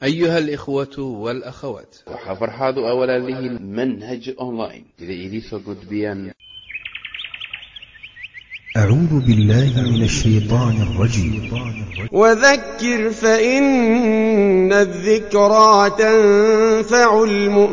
أيها الإخوة والأخوات waxaa farxaad u awalaalihiin manhaj online sida idiinsoo gudbiyaan أعوذ بالله من الشيطان الرجيم وذكر فإن الذكرى تنفع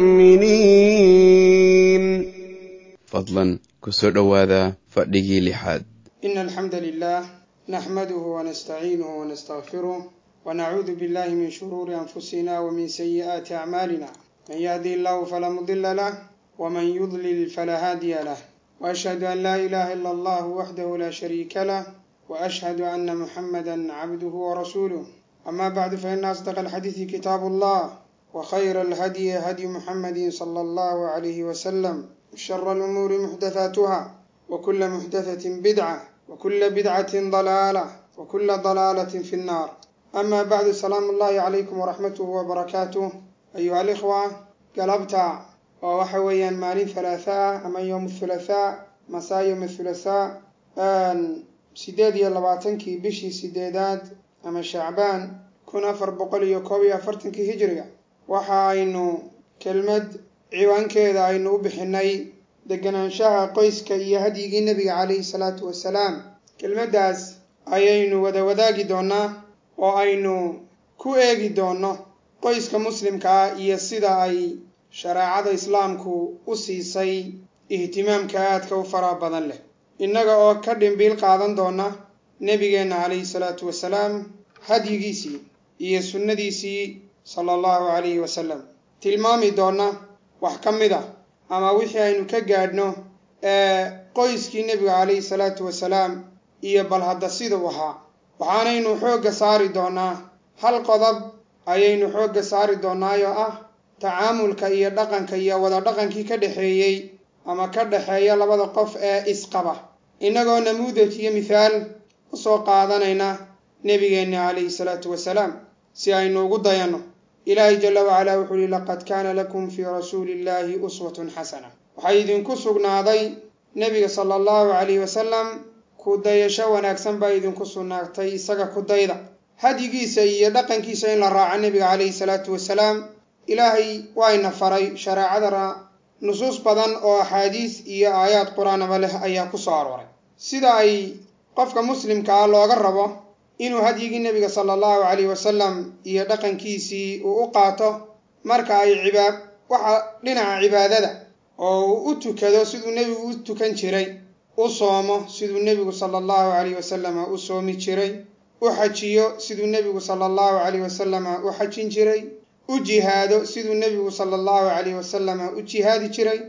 المؤمنين fadlan kusoo dhowaada fadhigii lixaad إن الحمد لله نحمده ونستعينه ونستغفره ونعوذ بالله من شرور أنفسنا ومن سيئات أعمالنا من يهدي الله فلا مضل له ومن يضلل فلا هادي له وأشهد أن لا إله إلا الله وحده لا شريك له وأشهد أن محمدا عبده ورسوله أما بعد فإن أصدق الحديث كتاب الله وخير الهدي هدي محمد صلى الله عليه وسلم شر الأمور محدثاتها وكل محدثة بدعة وكل بدعة ضلالة وكل ضلالة في النار أما بعد سلام الله عليكم ورحمته وبركاته أيها الإخوة قلبتا ووحويا مالين ثلاثاء أما يوم الثلاثاء مساء يوم الثلاثاء أن سيداد يلباتنكي بشي سيدادات أما شعبان كن أفر بقولي يكوبي أفرتنكي هجرية waxa aynu kelmad ciwaankeeda aynu u bixinay deganaanshaha qoyska iyo hadyigii nebiga calayhi salaatu wasalaam kelmaddaas ayaynu wada wadaagi doonnaa oo aynu ku eegi doonno qoyska muslimka ah iyo sida ay shareecada islaamku u siisay ihtimaamka aadka u faraha badan leh innaga oo ka dhimbiil qaadan doona nebigeenna calayhi salaatu wasalaam hadyigiisii iyo sunnadiisii sala allahu calayhi wasalam tilmaami doonna wax ka mid a ama wixii aynu ka gaadhno ee qoyskii nebiga calayhi salaatu wasalaam iyo bal hadda siduu ahaa waxaanaynu xoogga saari doonnaa hal qodob ayaynu xoogga saari doonaayoo ah tacaamulka iyo dhaqanka iyo wada dhaqankii ka dhexeeyey ama ka dhexeeya labada qof ee isqaba innagoo namuudaj iyo mithaal u soo qaadanayna nebigeenna calayhi salaatu wasalaam si aynu ugu dayanno ilaahay jalla wacalaa wuxuu uhi laqad kaana lakum fii rasuuli illaahi uswatun xasana waxaa idinku sugnaaday nebiga sala allahu calayhi wasalam ku dayasho wanaagsan baa idinku sugnaatay isaga ku dayda hadyigiisa iyo dhaqankiisa in la raaco nebiga calayhi salaatu wasalaam ilaahay waayna faray shareecadana nusuus badan oo axaadiis iyo aayaad qur-aanaba leh ayaa ku soo arooray sida ay qofka muslimka ah looga rabo inuu hadyigii nebiga sala allahu calayhi wasalam iyo dhaqankiisii uu u qaato marka ay cibaad waxa dhinaca cibaadada oo uu u tukado siduu nebigu u tukan jiray u soomo siduu nebigu sala allahu calayhi wasalama u soomi jiray u xajiyo siduu nebigu sala allahu calayhi wasalama u xajin jiray u jihaado siduu nebigu sala allahu calayhi wasalama u jihaadi jiray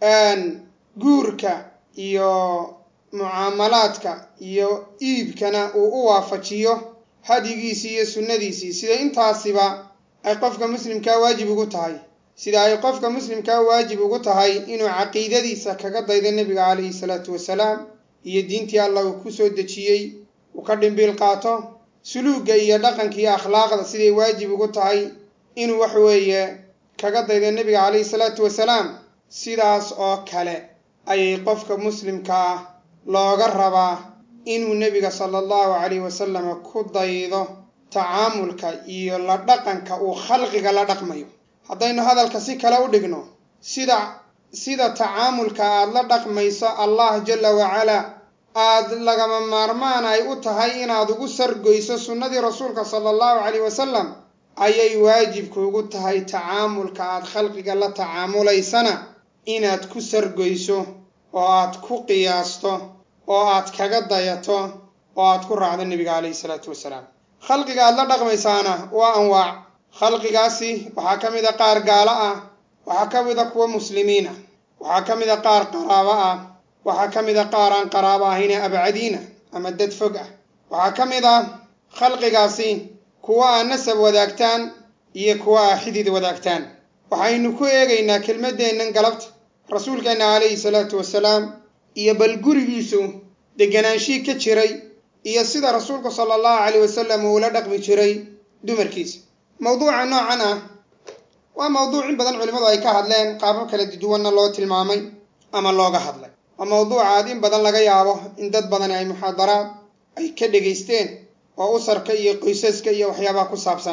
guurka iyo mucaamalaadka iyo iibkana uu u waafajiyo hadyigiisii iyo sunnadiisii sida intaasiba ay qofka muslimkaa waajib ugu tahay sida ay qofka muslimkaa waajib ugu tahay inuu caqiidadiisa kaga daydo nebiga calayhi salaatu wasalaam iyo diintii allah uu ku soo dejiyey uu ka dhimbiil qaato suluugga iyo dhaqanka iyo akhlaaqda siday waajib ugu tahay inuu wax weeye kaga daydo nebiga calayhi salaatu wasalaam sidaas oo kale ayay qofka muslimka ah looga rabaa inuu nebiga sala allahu calayhi wasalama ku daydo tacaamulka iyo la dhaqanka uu khalqiga la dhaqmayo haddaynu hadalka si kale u dhigno sida sida tacaamulka aad la dhaqmayso allah jalla wacalaa aad lagama maarmaan ay u tahay inaad ugu sargoyso sunnadii rasuulka sala allahu calayhi wasalam ayay waajibkuugu tahay tacaamulka aad khalqiga la tacaamulaysana inaad ku sargoyso oo aad ku qiyaasto oo aad kaga dayato oo aad ku raacdo nebiga calayhi salaatu wasalaam khalqiga aad la dhaqmaysaana waa anwaac khalqigaasi waxaa ka mid a qaar gaalo ah waxaa ka mid a kuwa muslimiin ah waxaa ka mid a qaar qaraabo ah waxaa ka mid a qaar aan qaraabo ahayne abcadiina ama dad fog ah waxaa ka mid ah khalqigaasi kuwa aa nasab wadaagtaan iyo kuwa aa xidid wadaagtaan waxaynu ku eegaynaa kelmaddeennan galabta rasuulkeenna calayhi salaatu wasalaam iyo bal gurigiisu degganaanshii ka jiray iyo sida rasuulku sala allahu calayh wasalam uu la dhaqmi jiray dumarkiisa mawduuca noocan ah waa mawduuc in badan culimmadu ay ka hadleen qaabab kala duwanna loo tilmaamay ama looga hadlay waa mawduuca aad in badan laga yaabo in dad badani ay muxaadaraad ay ka dhegaysteen oo usarka iyo qoysaska iyo waxyaabaha ku saabsana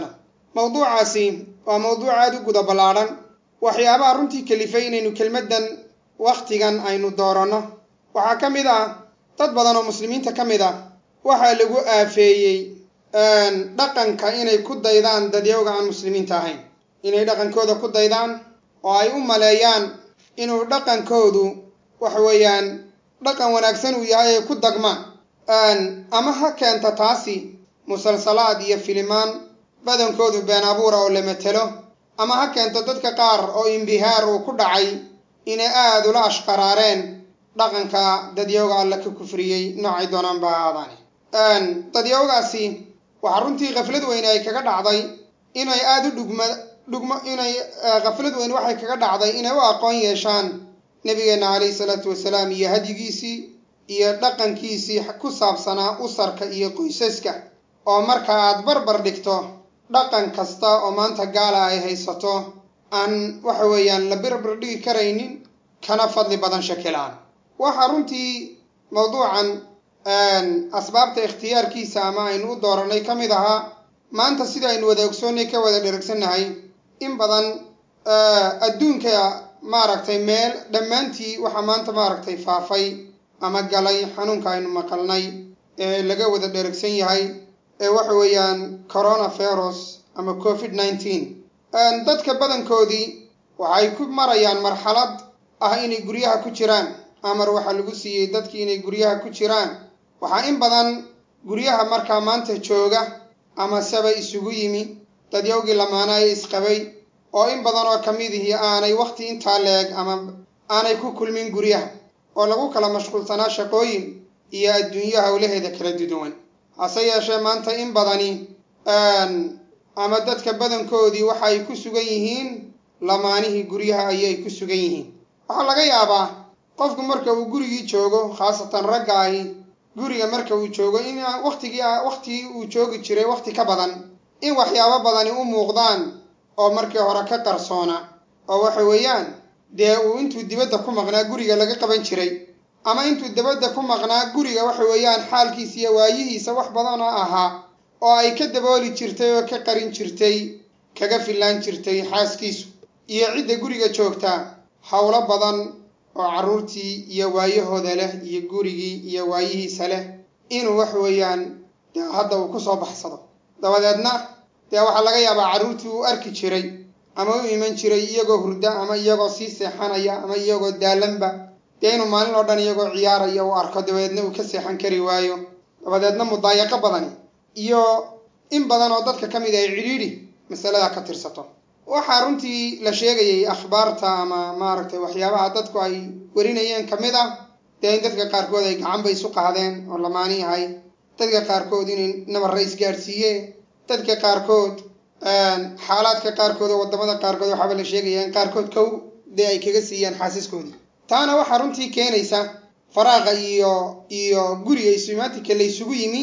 mawduucaasi waa mawduuc aada u guda ballaadhan waxyaabaha runtii kelifay inaynu kelmaddan wakhtigan aynu dooranno waxaa ka mid ah dad badan oo muslimiinta ka mid ah waxaa lagu aafeeyey dhaqanka inay ku daydaan dadyowga aan muslimiinta ahayn inay dhaqankooda ku daydaan oo ay u maleeyaan inuu dhaqankoodu waxa weeyaan dhaqan wanaagsan uu yahay ay ku dagmaan ama ha keenta taasi musalsalaad iyo filimaan badankoodu been abuura oo la matelo ama ha keento dadka qaar oo imbihaar uu ku dhacay inay aada ula ashqaraareen dhaqanka dadyowga alla ka kufriyey noocay doonaan ba ahaadaane dadyowgaasi waxaa runtii khaflad weyne ay kaga dhacday inay aada u dhugma dhugmo inay khaflad weyne waxay kaga dhacday inay u aqoon yeeshaan nebigeenna calayhi salaatu wasalaam iyo hadyigiisii iyo dhaqankiisii ku saabsanaa usarka iyo qoysaska oo marka aad barbar dhigto dhaqan kasta oo maanta gaala ay haysato aan waxa weeyaan la barbar dhigi karaynin kana fadli badan shakilaan waxaa runtii mawduucan asbaabta ikhtiyaarkiisa ama aynu u dooranay ka mid ahaa maanta sida aynu wada ogsoonnay ka wada dheragsannahay in badan adduunka maaragtay meel dhammaantii waxaa maanta maaragtay faafay ama galay xanuunka aynu maqalnay ee laga wada dheragsan yahay ee waxa weeyaan coronavirus ama covid nineteen dadka badankoodii waxay ku marayaan marxalad ah inay guryaha ku jiraan amar waxaa lagu siiyey dadkii inay guryaha ku jiraan waxaa in badan guryaha markaa maanta jooga ama seba isugu yimi dadyowgii lamaana ee isqabay oo in badan oo ka mid ihii aanay wakhti intaa leeg ama aanay ku kulmin guryaha oo lagu kala mashquulsanaa shaqooyin iyo adduunyo howlaheeda kala duduwan hase yeeshee maanta in badani ama dadka badankoodii waxa ay ku sugan yihiin lamaanihii guryaha ayay ku sugan yihiin waxaa laga yaabaa qofku marka uu gurigii joogo khaasatan ragga ahi guriga marka uu joogo in wakhtigii wakhtigii uu joogi jiray wakhti ka badan in waxyaabo badani u muuqdaan oo markii hore ka qarsoona oo waxa weeyaan dee uu intuu dibadda ku maqnaa guriga laga qaban jiray ama intuu dibadda ku maqnaa guriga waxa weeyaan xaalkiisa iyo waayihiisa wax badan oo ahaa oo ay ka dabooli jirtay oo ka qarin jirtay kaga fillaan jirtay xaaskiisu iyo cidda guriga joogtaa howlo badan oo carruurtii iyo waayahooda leh iyo gurigii iyo waayihiisa leh inuu wax weeyaan dee hadda uu ku soo baxsado dabadeedna dee waxaa laga yaabaa carruurtii uu arki jiray ama u iman jiray iyagoo hurda ama iyagoo sii seexanaya ama iyagoo daalanba dee inuu maalin oo dhan iyagoo ciyaaraya uu arko dabadeedna uu ka seexan kari waayo dabadeedna mudaayaqo badani iyo in badan oo dadka ka mid ay cidhiidhi masaladaa ka tirsato waxaa runtii la sheegayay akhbaarta ama maaragtay waxyaabaha dadku ay warinayeen ka mid ah dee in dadka qaarkood ay gacanba isu qaadeen oo lamaani yahay dadka qaarkood inay nabarra isgaadhsiiyeen dadka qaarkood xaalaadka qaarkood oo waddamada qaarkood waxaaba la sheegaya in qaarkood kow dee ay kaga siiyaan xaasiskoodii taana waxaa runtii keenaysa faraaqa iyo iyo guriga isumaatinka la ysugu yimi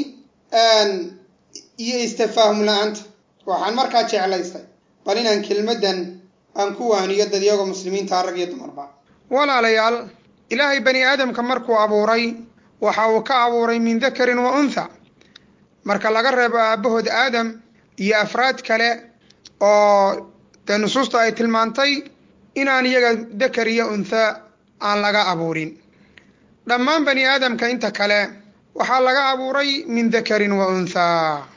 iyo istafaahum la-aanta waxaan markaa jeclaystay bal inaan kelmaddan aan ku waaniyo dadyaga muslimiinta rag iyo dumarba walaalayaal ilaahay bani aadamka markuu abuuray waxa uu ka abuuray min dakarin wa untha marka laga reebo aabbahood aadam iyo afraad kale oo dee nusuusta ay tilmaantay inaan iyaga dakar iyo untha aan laga abuurin dhammaan bani aadamka inta kale waxaa laga abuuray min dakarin wa unthaa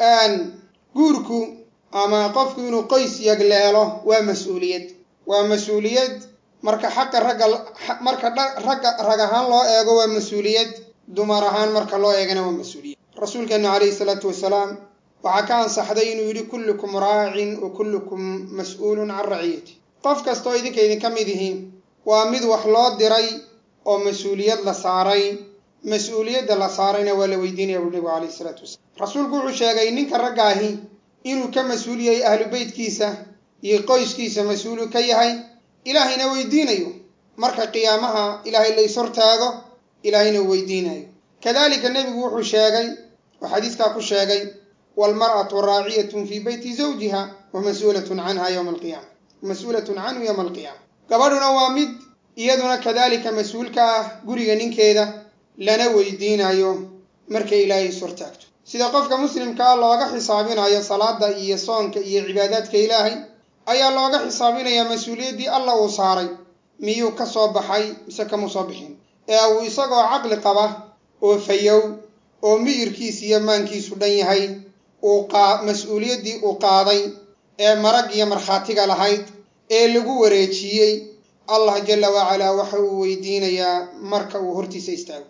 guurku ama qofku inuu qoys yagleelo waa mas-uuliyad waa mas-uuliyad marka xaqa ragga marka ragga rag ahaan loo eego waa mas-uuliyad dumar ahaan marka loo eegana waa mas-uuliyad rasuulkeenu calayhi salaatu wasalaam waxaa ka ansaxday inuu yidhi kullukum raacin wa kullukum mas-uulun can raciyati qof kastaoo idinka idinka mid ihi waa mid wax loo diray oo mas-uuliyad la saaray mas-uuliyadda la saarayna waa la weydiinaya buu nebigu calayhi salaatu wasalaam rasuulku wuxuu sheegay ninka ragga ahi inuu ka mas-uul yahay ahlu beytkiisa iyo qoyskiisa mas-uulu ka yahay ilaahayna weydiinayo marka qiyaamaha ilaahay la ishortaago ilaahayna uu weydiinayo kadalika nebigu wuxuu sheegay oo xadiiskaa ku sheegay waalmar'atu raaciyatun fii beyti zawjiha wa mas-uulatun canha yowma alqiyaama mas-uulatun canhu yowma alqiyaama gabadhuna waa mid iyaduna kadalika mas-uulka ah guriga ninkeeda lana weydiinayo markay ilaahay ishortaagto sida qofka muslimkaa looga xisaabinayo salaada iyo soonka iyo cibaadaadka ilaahay ayaa looga xisaabinayaa mas-uuliyaddii alla uu saaray miyuu ka soo baxay mise kamuu soo bixin ee uu isagoo caqli qaba oo fayow oo miyirkiis iyo maankiisu dhan yahay uu qaa mas-uuliyaddii uu qaaday ee marag iyo markhaatiga lahayd ee lagu wareejiyey allah jalla wacalaa waxa uu weydiinayaa marka uu hortiisa istaago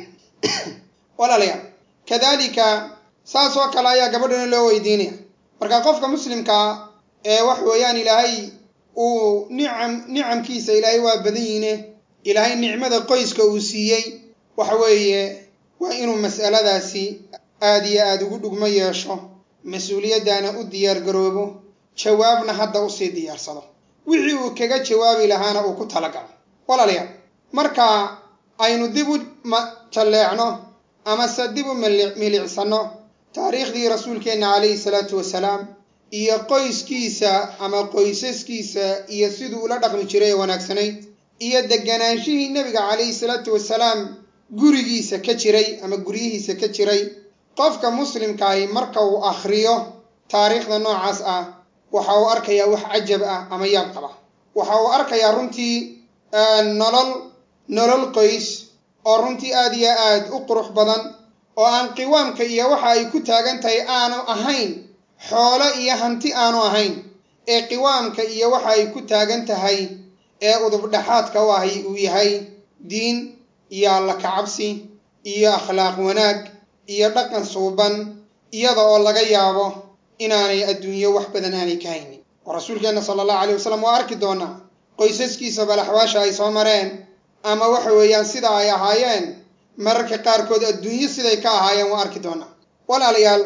walaalayaal kadalika saas oo kale ayaa gabadhana loo weydiinaya marka qofka muslimkaa ee wax weeyaan ilaahay uu nicam nicamkiisa ilaahay waa badan yiine ilaahay nicmada qoyska uu siiyey waxa weeye waa inuu mas'aladaasi aad iyo aada ugu dhugmo yeesho mas-uuliyaddana u diyaar garoobo jawaabna hadda usii diyaarsado wixii uu kaga jawaabi lahaana uu ku talagalo walaalayaal marka aynu dib u jalleecno amase dib u milicsano taariikhdii rasuulkeenna calayhi salaatu wasalaam iyo qoyskiisa ama qoysaskiisa iyo siduu ula dhaqmi jiray ee wanaagsanayd iyo deganaanshihii nebiga calayhi salaatu wasalaam gurigiisa ka jiray ama guryihiisa ka jiray qofka muslimkaahi marka uu akhriyo taariikhda noocaas ah waxa uu arkayaa wax cajab ah ama yaab qaba waxa uu arkayaa runtii nolol nolol qoys oo runtii aad iyo aad u qurux badan oo aan qiwaamka iyo waxa ay ku taagan tahay aanu ahayn xoolo iyo hanti aanu ahayn ee qiwaamka iyo waxa ay ku taagan tahay ee udubdhaxaadka u ahay uu yahay diin iyo alla kacabsi iyo akhlaaq wanaag iyo dhaqan suuban iyada oo laga yaabo inaanay adduunyo wax badan aanay ka haynin oo rasuulkeenna sala allahu alay wasalam waa arki doonaa qoysaskiisa balaxwaasha ay soo mareen ama waxa weeyaan sida ay ahaayeen mararka qaarkood adduunyo siday ka ahaayeen waa arki doonaa walaalayaal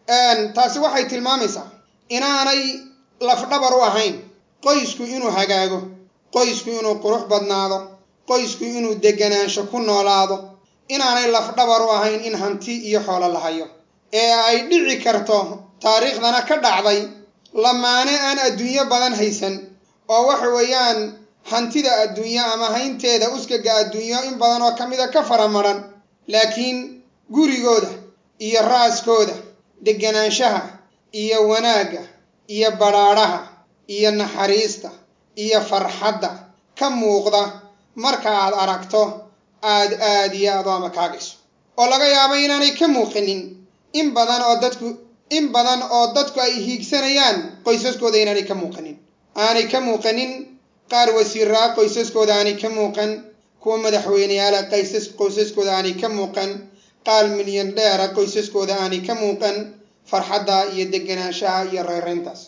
taasi waxay tilmaamaysaa inaanay lafdhabar u ahayn qoysku inuu hagaago qoysku inuu qurux badnaado qoysku inuu deganaansho ku noolaado inaanay lafdhabar u ahayn in hanti iyo xoolo la hayo ee ay dhici karto taariikhdana ka dhacday lamaane aan adduunyo badan haysan oo waxa weeyaan hantida adduunyo ama haynteeda uskaga adduunyo in badan oo ka mida ka faramaran laakiin gurigooda iyo raaskooda deganaanshaha iyo wanaagga iyo badhaadhaha iyo naxariista iyo farxadda ka muuqda marka aad aragto aad aad iyo aad u amakaagayso oo laga yaabo inaanay ka muuqanin in badan oo dadku in badan oo dadku ay hiigsanayaan qoysaskooda inaanay ka muuqanin aanay ka muuqanin qaar wasiiraa qoysaskooda aanay ka muuqan kuwa madaxweyneyaala qaysas qoysaskooda aanay ka muuqan qaal milyan dheera qoysaskooda aanay ka muuqan farxadda iyo deganaanshaha iyo reerayntaas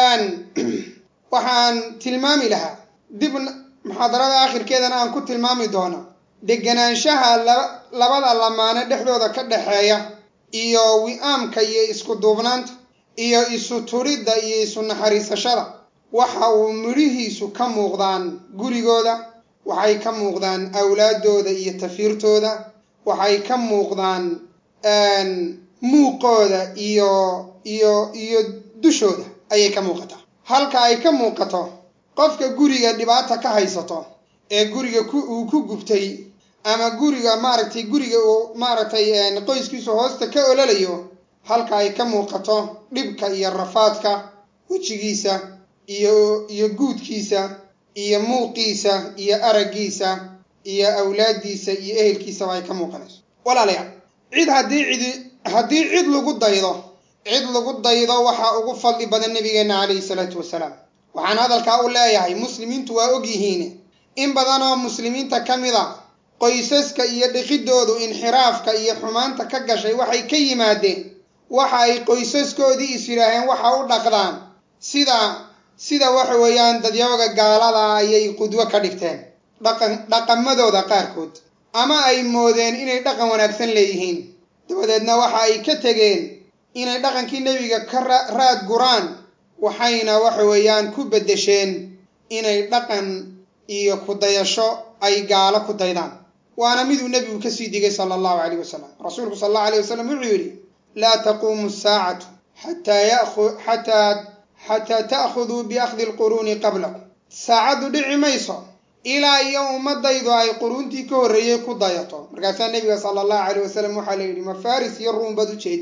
waxaan tilmaami lahaa dib muxaadarada akhirkeedana aan ku tilmaami doona deganaanshaha labada lamaane dhexdooda ka dhexeeya iyo wi-aamka iyo isku duubnaanta iyo isu turidda iyo isu naxariisashada waxa uu midhihiisu ka muuqdaan gurigooda waxay ka muuqdaan awlaaddooda iyo tafiirtooda waxay ka muuqdaan muuqooda iyo iyo iyo dushooda ayay ka muuqataa halka ay ka muuqato qofka guriga dhibaata ka haysato ee guriga uu ku gubtay ama guriga maaragtay guriga uu maaragtay qoyskiisu hoosta ka ololayo halka ay ka muuqato dhibka iyo rafaadka wejigiisa iyo iyo guudkiisa iyo muuqiisa iyo araggiisa iyo awlaaddiisa iyo ehelkiisaba ay ka muuqanayso walaalayaal cid haddii cidi haddii cid lagu daydo cid lagu daydo waxaa ugu fadli badan nabigeenna calayhi salaatu wasalaam waxaan hadalkaa u leeyahay muslimiintu waa og yihiin in badan oo muslimiinta ka mid a qoysaska iyo dhiqidoodu inxiraafka iyo xumaanta ka gashay waxay ka yimaadeen waxa ay qoysaskoodii is yidhaaheen waxa u dhaqdaan sida sida waxa weeyaan dadyooga gaalada ayay qudwo ka dhigteen dhaqan dhaqamadooda qaarkood ama ay moodeen inay dhaqan wanaagsan leeyihiin dabadeedna waxa ay ka tegeen inay dhaqankii nebiga ka raad guraan waxayna waxa weeyaan ku beddesheen inay dhaqan iyo kudayasho ay gaalo ku daydaan waana miduu nebigu kasii digay sala allahu calayh wasalam rasuulku sala allahu alayh wasalam wuxuu yidhi laa taquumu asaacatu xataa yaku xataa xataa ta'khuduu biakhdi alquruuni qablakum saacaddu dhici mayso ilaa iyo ummadaydu ay quruuntii ka horreeyey ku dayato markaasaa nebiga sala allahu calayh wasalam waxaa la yidhi ma faris iyo ruum baad ujeedaa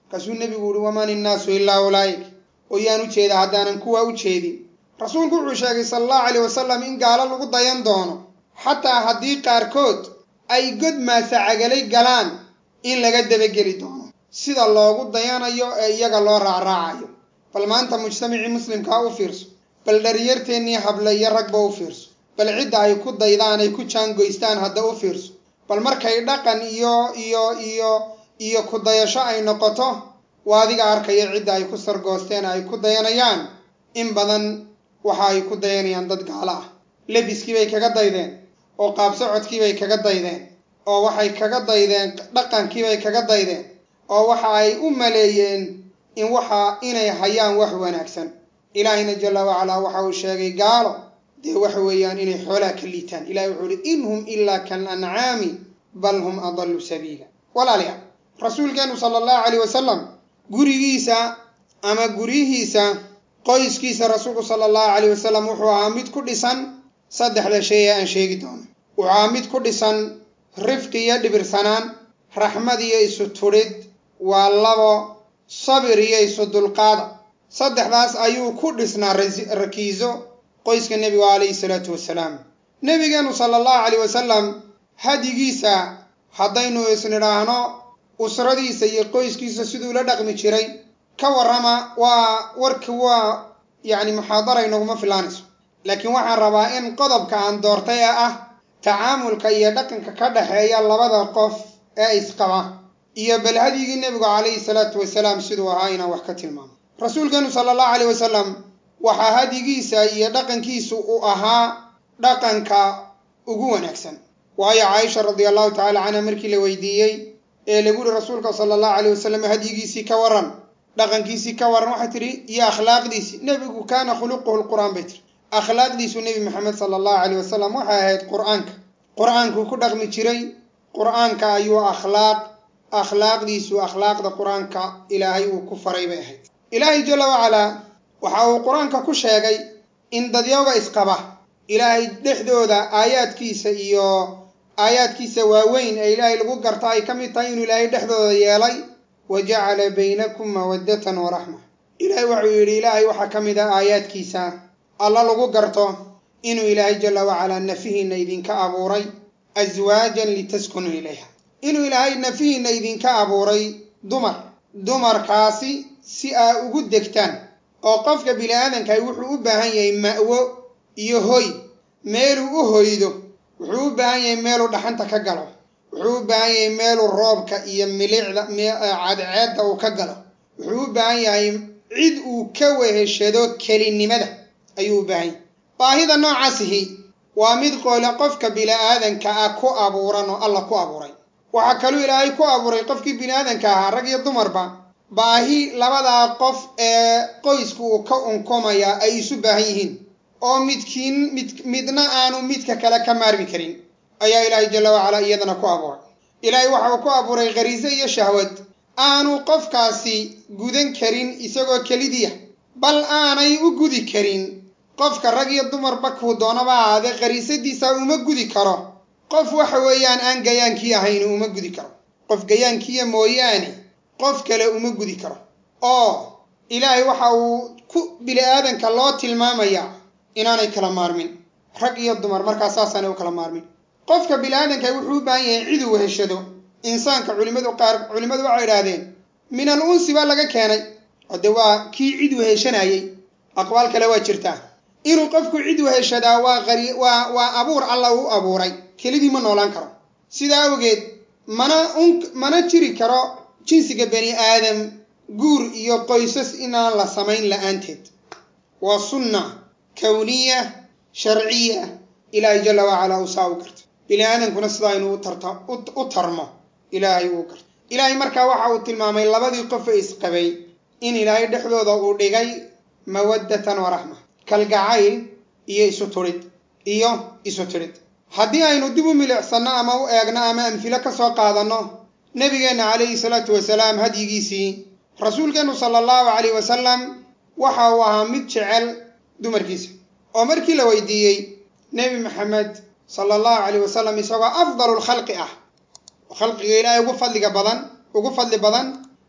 markaasuu nebigu uhi waman innaasu ilaa ulaa'ik oo yaan u jeeda haddaanan kuwaa u jeedin rasuulku wuxuu sheegay sala allahu caleyh wasalam in gaalo lagu dayan doono xataa haddii qaarkood ay god maasacagalay galaan in laga dabageli doono sida loogu dayanayo ee iyaga loo raacraacayo bal maanta mujtamacii muslimkaa u fiirso bal dhalinyarteennii hable iyo ragba u fiirso bal cidda ay ku daydaan ay ku jaangoystaan hadda u fiirso bal markay dhaqan iyo iyo iyo iyo ku dayasho ay noqoto waa adiga arkaya cidda ay ku sargoosteen ay ku dayanayaan in badan waxa ay ku dayanayaan dad gaalo ah lebiskii bay kaga daydeen oo qaab socodkii bay kaga daydeen oo waxay kaga daydeen dhaqankii bay kaga daydeen oo waxa ay u maleeyeen in waxa inay hayaan wax wanaagsan ilaahayna jalla wacalaa waxa uu sheegay gaalo dee waxa weeyaan inay xoolaha ka liitaan ilahi wuxuu uhi in hum ilaa kal ancaami bal hum adallu sabiila walaalayaal rasuulkeennu sala allahu caleyh wasalam gurigiisa ama guryihiisa qoyskiisa rasuulku sala allahu caleyh wasalam wuxuu ahaa mid ku dhisan saddexda shay ee aan sheegi doono wuxuu ahaa mid ku dhisan rifqi iyo dhibirsanaan raxmad iyo isu tudhid waa labo sabir iyo isu dulqaada saddexdaas ayuu ku dhisnaa rakiiso qoyska nebigu calayhi salaatu wasalaam nebigeenu sala allahu caleyh wasalam hadigiisa haddaynu isnidhaahno usradiisa iyo qoyskiisa siduu la dhaqmi jiray ka warrama waa warki waa yacni muxaadara inaguma filaanayso laakiin waxaan rabaa in qodobka aan doortay ee ah tacaamulka iyo dhaqanka ka dhexeeya labada qof ee isqaba iyo bal hadyigii nebigu calayhi salaatu wasalaam siduu ahaa inaan wax ka tilmaamo rasuulkeenu sala allahu caleyh wasalam waxaa hadyigiisa iyo dhaqankiisu uu ahaa dhaqanka ugu wanaagsan waayo caaisha radia allahu tacala canha markii la weydiiyey ee lagu yihi rasuulka sala allahu caleyh wasalam hadyigiisii ka waran dhaqankiisii ka waran waxay tidhi iyo akhlaaqdiisii nebigu kaana khuluquhu lqur'aan bay tiri akhlaaqdiisu nebi maxamed sala allahu caleyh wasalam waxay ahayd qur'aanka qur'aankuu ku dhaqmi jiray qur'aanka ayuu akhlaaq akhlaaqdiisu akhlaaqda qur-aanka ilaahay uu ku faray bay ahayd ilaahay jalla wacalaa waxa uu qur-aanka ku sheegay in dadyooga isqaba ilaahay dhexdooda aayaadkiisa iyo aayaadkiisa waaweyn ee ilaahay lagu garta ay ka mid tahay inuu ilaahay dhexdooda yeelay wa jacala baynakum mawaddatan wa raxma ilaahay wuxuu yidhi ilaahay waxaa ka mid ah aayaadkiisa alla lagu garto inuu ilaahay jalla wacalaa nafihiinna idinka abuuray aswaajan litaskunuu ilayha inuu ilaahay nafihiinna idinka abuuray dumar dumarkaasi si aa ugu degtaan oo qofka bini aadankahi wuxuu u baahan yahay ma'wo iyo hoy meeluu u hoydo wuxuu u baahan yahay meeluu dhaxanta ka galo wuxuu u baahan yahay meeluu roobka iyo milicda cadceedda uu ka galo wuxuu u baahan yahay cid uu ka weheshado kelinimada ayuu u baahan yahay baahida noocaasihi waa mid qoole qofka bini aadanka ah ku abuuran oo alla ku abuuray waxaa kaluu ilaahay ku abuuray qofkii bini aadanka ahaa rag iyo dumarba baahi labadaa qof ee qoysku uu ka unkomayaa ay isu baahan yihiin oo midkiin mid midna aanu midka kale ka maarmi karin ayaa ilaahay jalla wacalaa iyadana ku abuuray ilaahay waxa uu ku abuuray khariise iyo shahwad aanu qofkaasi gudan karin isagoo kelidiya bal aanay u gudi karin qofka rag iyo dumarba kuu doonaba ahaadee khariisadiisa uma gudi karo qof waxa weeyaan aan gayaankii ahayn uma gudi karo qof gayaankiiya mooyaane qof kale uma gudi karo oo ilaahay waxa uu ku bini aadanka loo tilmaamayaa inaanay kala maarmin rag iyo dumar markaa saasaanay u kala maarmin qofka bini aadanka wuxuu u baahan yahay cid uu heshado insaanka culimadu qaar culimmadu waxay idhaahdeen min al unsi baa laga keenay oo de waa kii cid weheshanayey aqwaal kale waa jirtaa inuu qofku cid weheshadaa waa qari waa waa abuur alla u abuuray kelidii ma noolaan karo sidaa awgeed mana un mana jiri karo jinsiga bani aadam guur iyo qoysas inaan la samayn la-aanteed waa sunna kawniya sharciya ilaahay jalla wacalaa uu saa u garta bini aadamkuna sidaa inuu tarta u tarmo ilaahay uu garto ilaahay markaa waxa uu tilmaamay labadii qof ee isqabay in ilaahay dhexdooda uu dhigay mawaddatan wa raxma kalgacayl iyo isu tudhid iyo isu tidhid haddii aynu dib u milicsanno ama u eegno ama amfilo ka soo qaadanno nebigeenna calayhi salaatu wasalaam hadyigiisii rasuulkeennu sala allahu calayh wasalam waxa uu ahaa mid jecel dumarkiisa oo markii la weydiiyey nebi maxamed sala allahu calayh wasalam isagoo afdalu lkhalqi ah oo khalqiga ilaahay ugu fadliga badan ugu fadli badan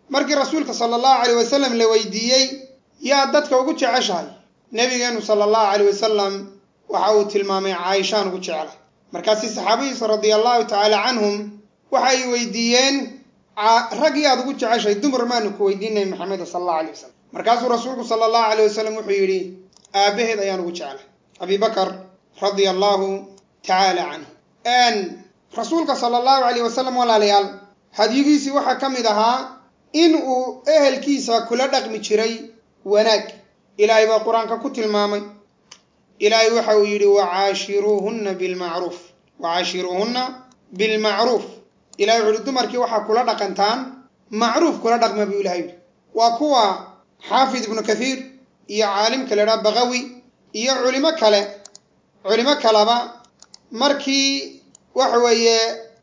markii rasuulka sala allahu caleyh wasalam la weydiiyey yaa dadka ugu jeceshahay nebigeenu sala allahu caleyh wasalam waxa uu tilmaamay caaishaan ugu jecla markaasi saxaabadiisa radia allahu tacaala canhum waxa ay weydiiyeen rag yaad ugu jeceshahay dumar maanu ku weydiinay maxameda sala allahu alay wasalam markaasuu rasuulku sala allahu aleyh wasalam wuxuu yidhi aabbaheed ayaan ugu jeclay abi bakar radia allahu tacaala canhu rasuulka sala allahu aleyh wasalam walaalayaal hadyigiisii waxaa ka mid ahaa in uu ehelkiisa kula dhaqmi jiray wanaag ilaahay baa qur-aanka ku tilmaamay ilaahay waxa uu yidhi wacaashiruuhunna bilmacruuf wacaashiruuhunna bilmacruuf ilahay wuxu uhi dumarkii waxaa kula dhaqantaan macruuf kula dhaqma buu ilahay yidhi waa kuwa xaafid ibnu kathiir iyo caalimka la idhaha bakawi iyo culimo kale culimo kaleba markii waxa weeye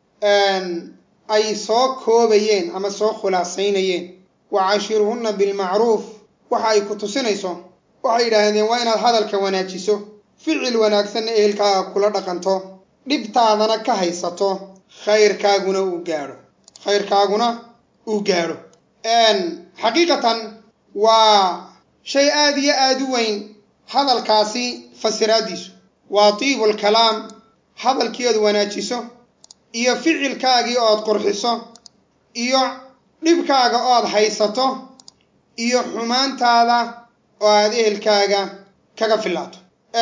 ay soo koobayeen ama soo khulaasaynayeen wacaashiruhunna bilmacruuf waxa ay ku tusinayso waxay yidhaahdeen waa inaad hadalka wanaajiso ficil wanaagsanna ehelkaaga kula dhaqanto dhibtaadana ka haysato khayrkaaguna uu gaadho khayrkaaguna uu gaadho xaqiiqatan waa shay aada iyo aada u weyn hadalkaasi fasiraaddiisu waa tiibul kalaam hadalkii ood wanaajiso iyo ficilkaagii ood qurxiso iyo dhibkaaga ood haysato iyo xumaantaada oo aad ehelkaaga kaga filaato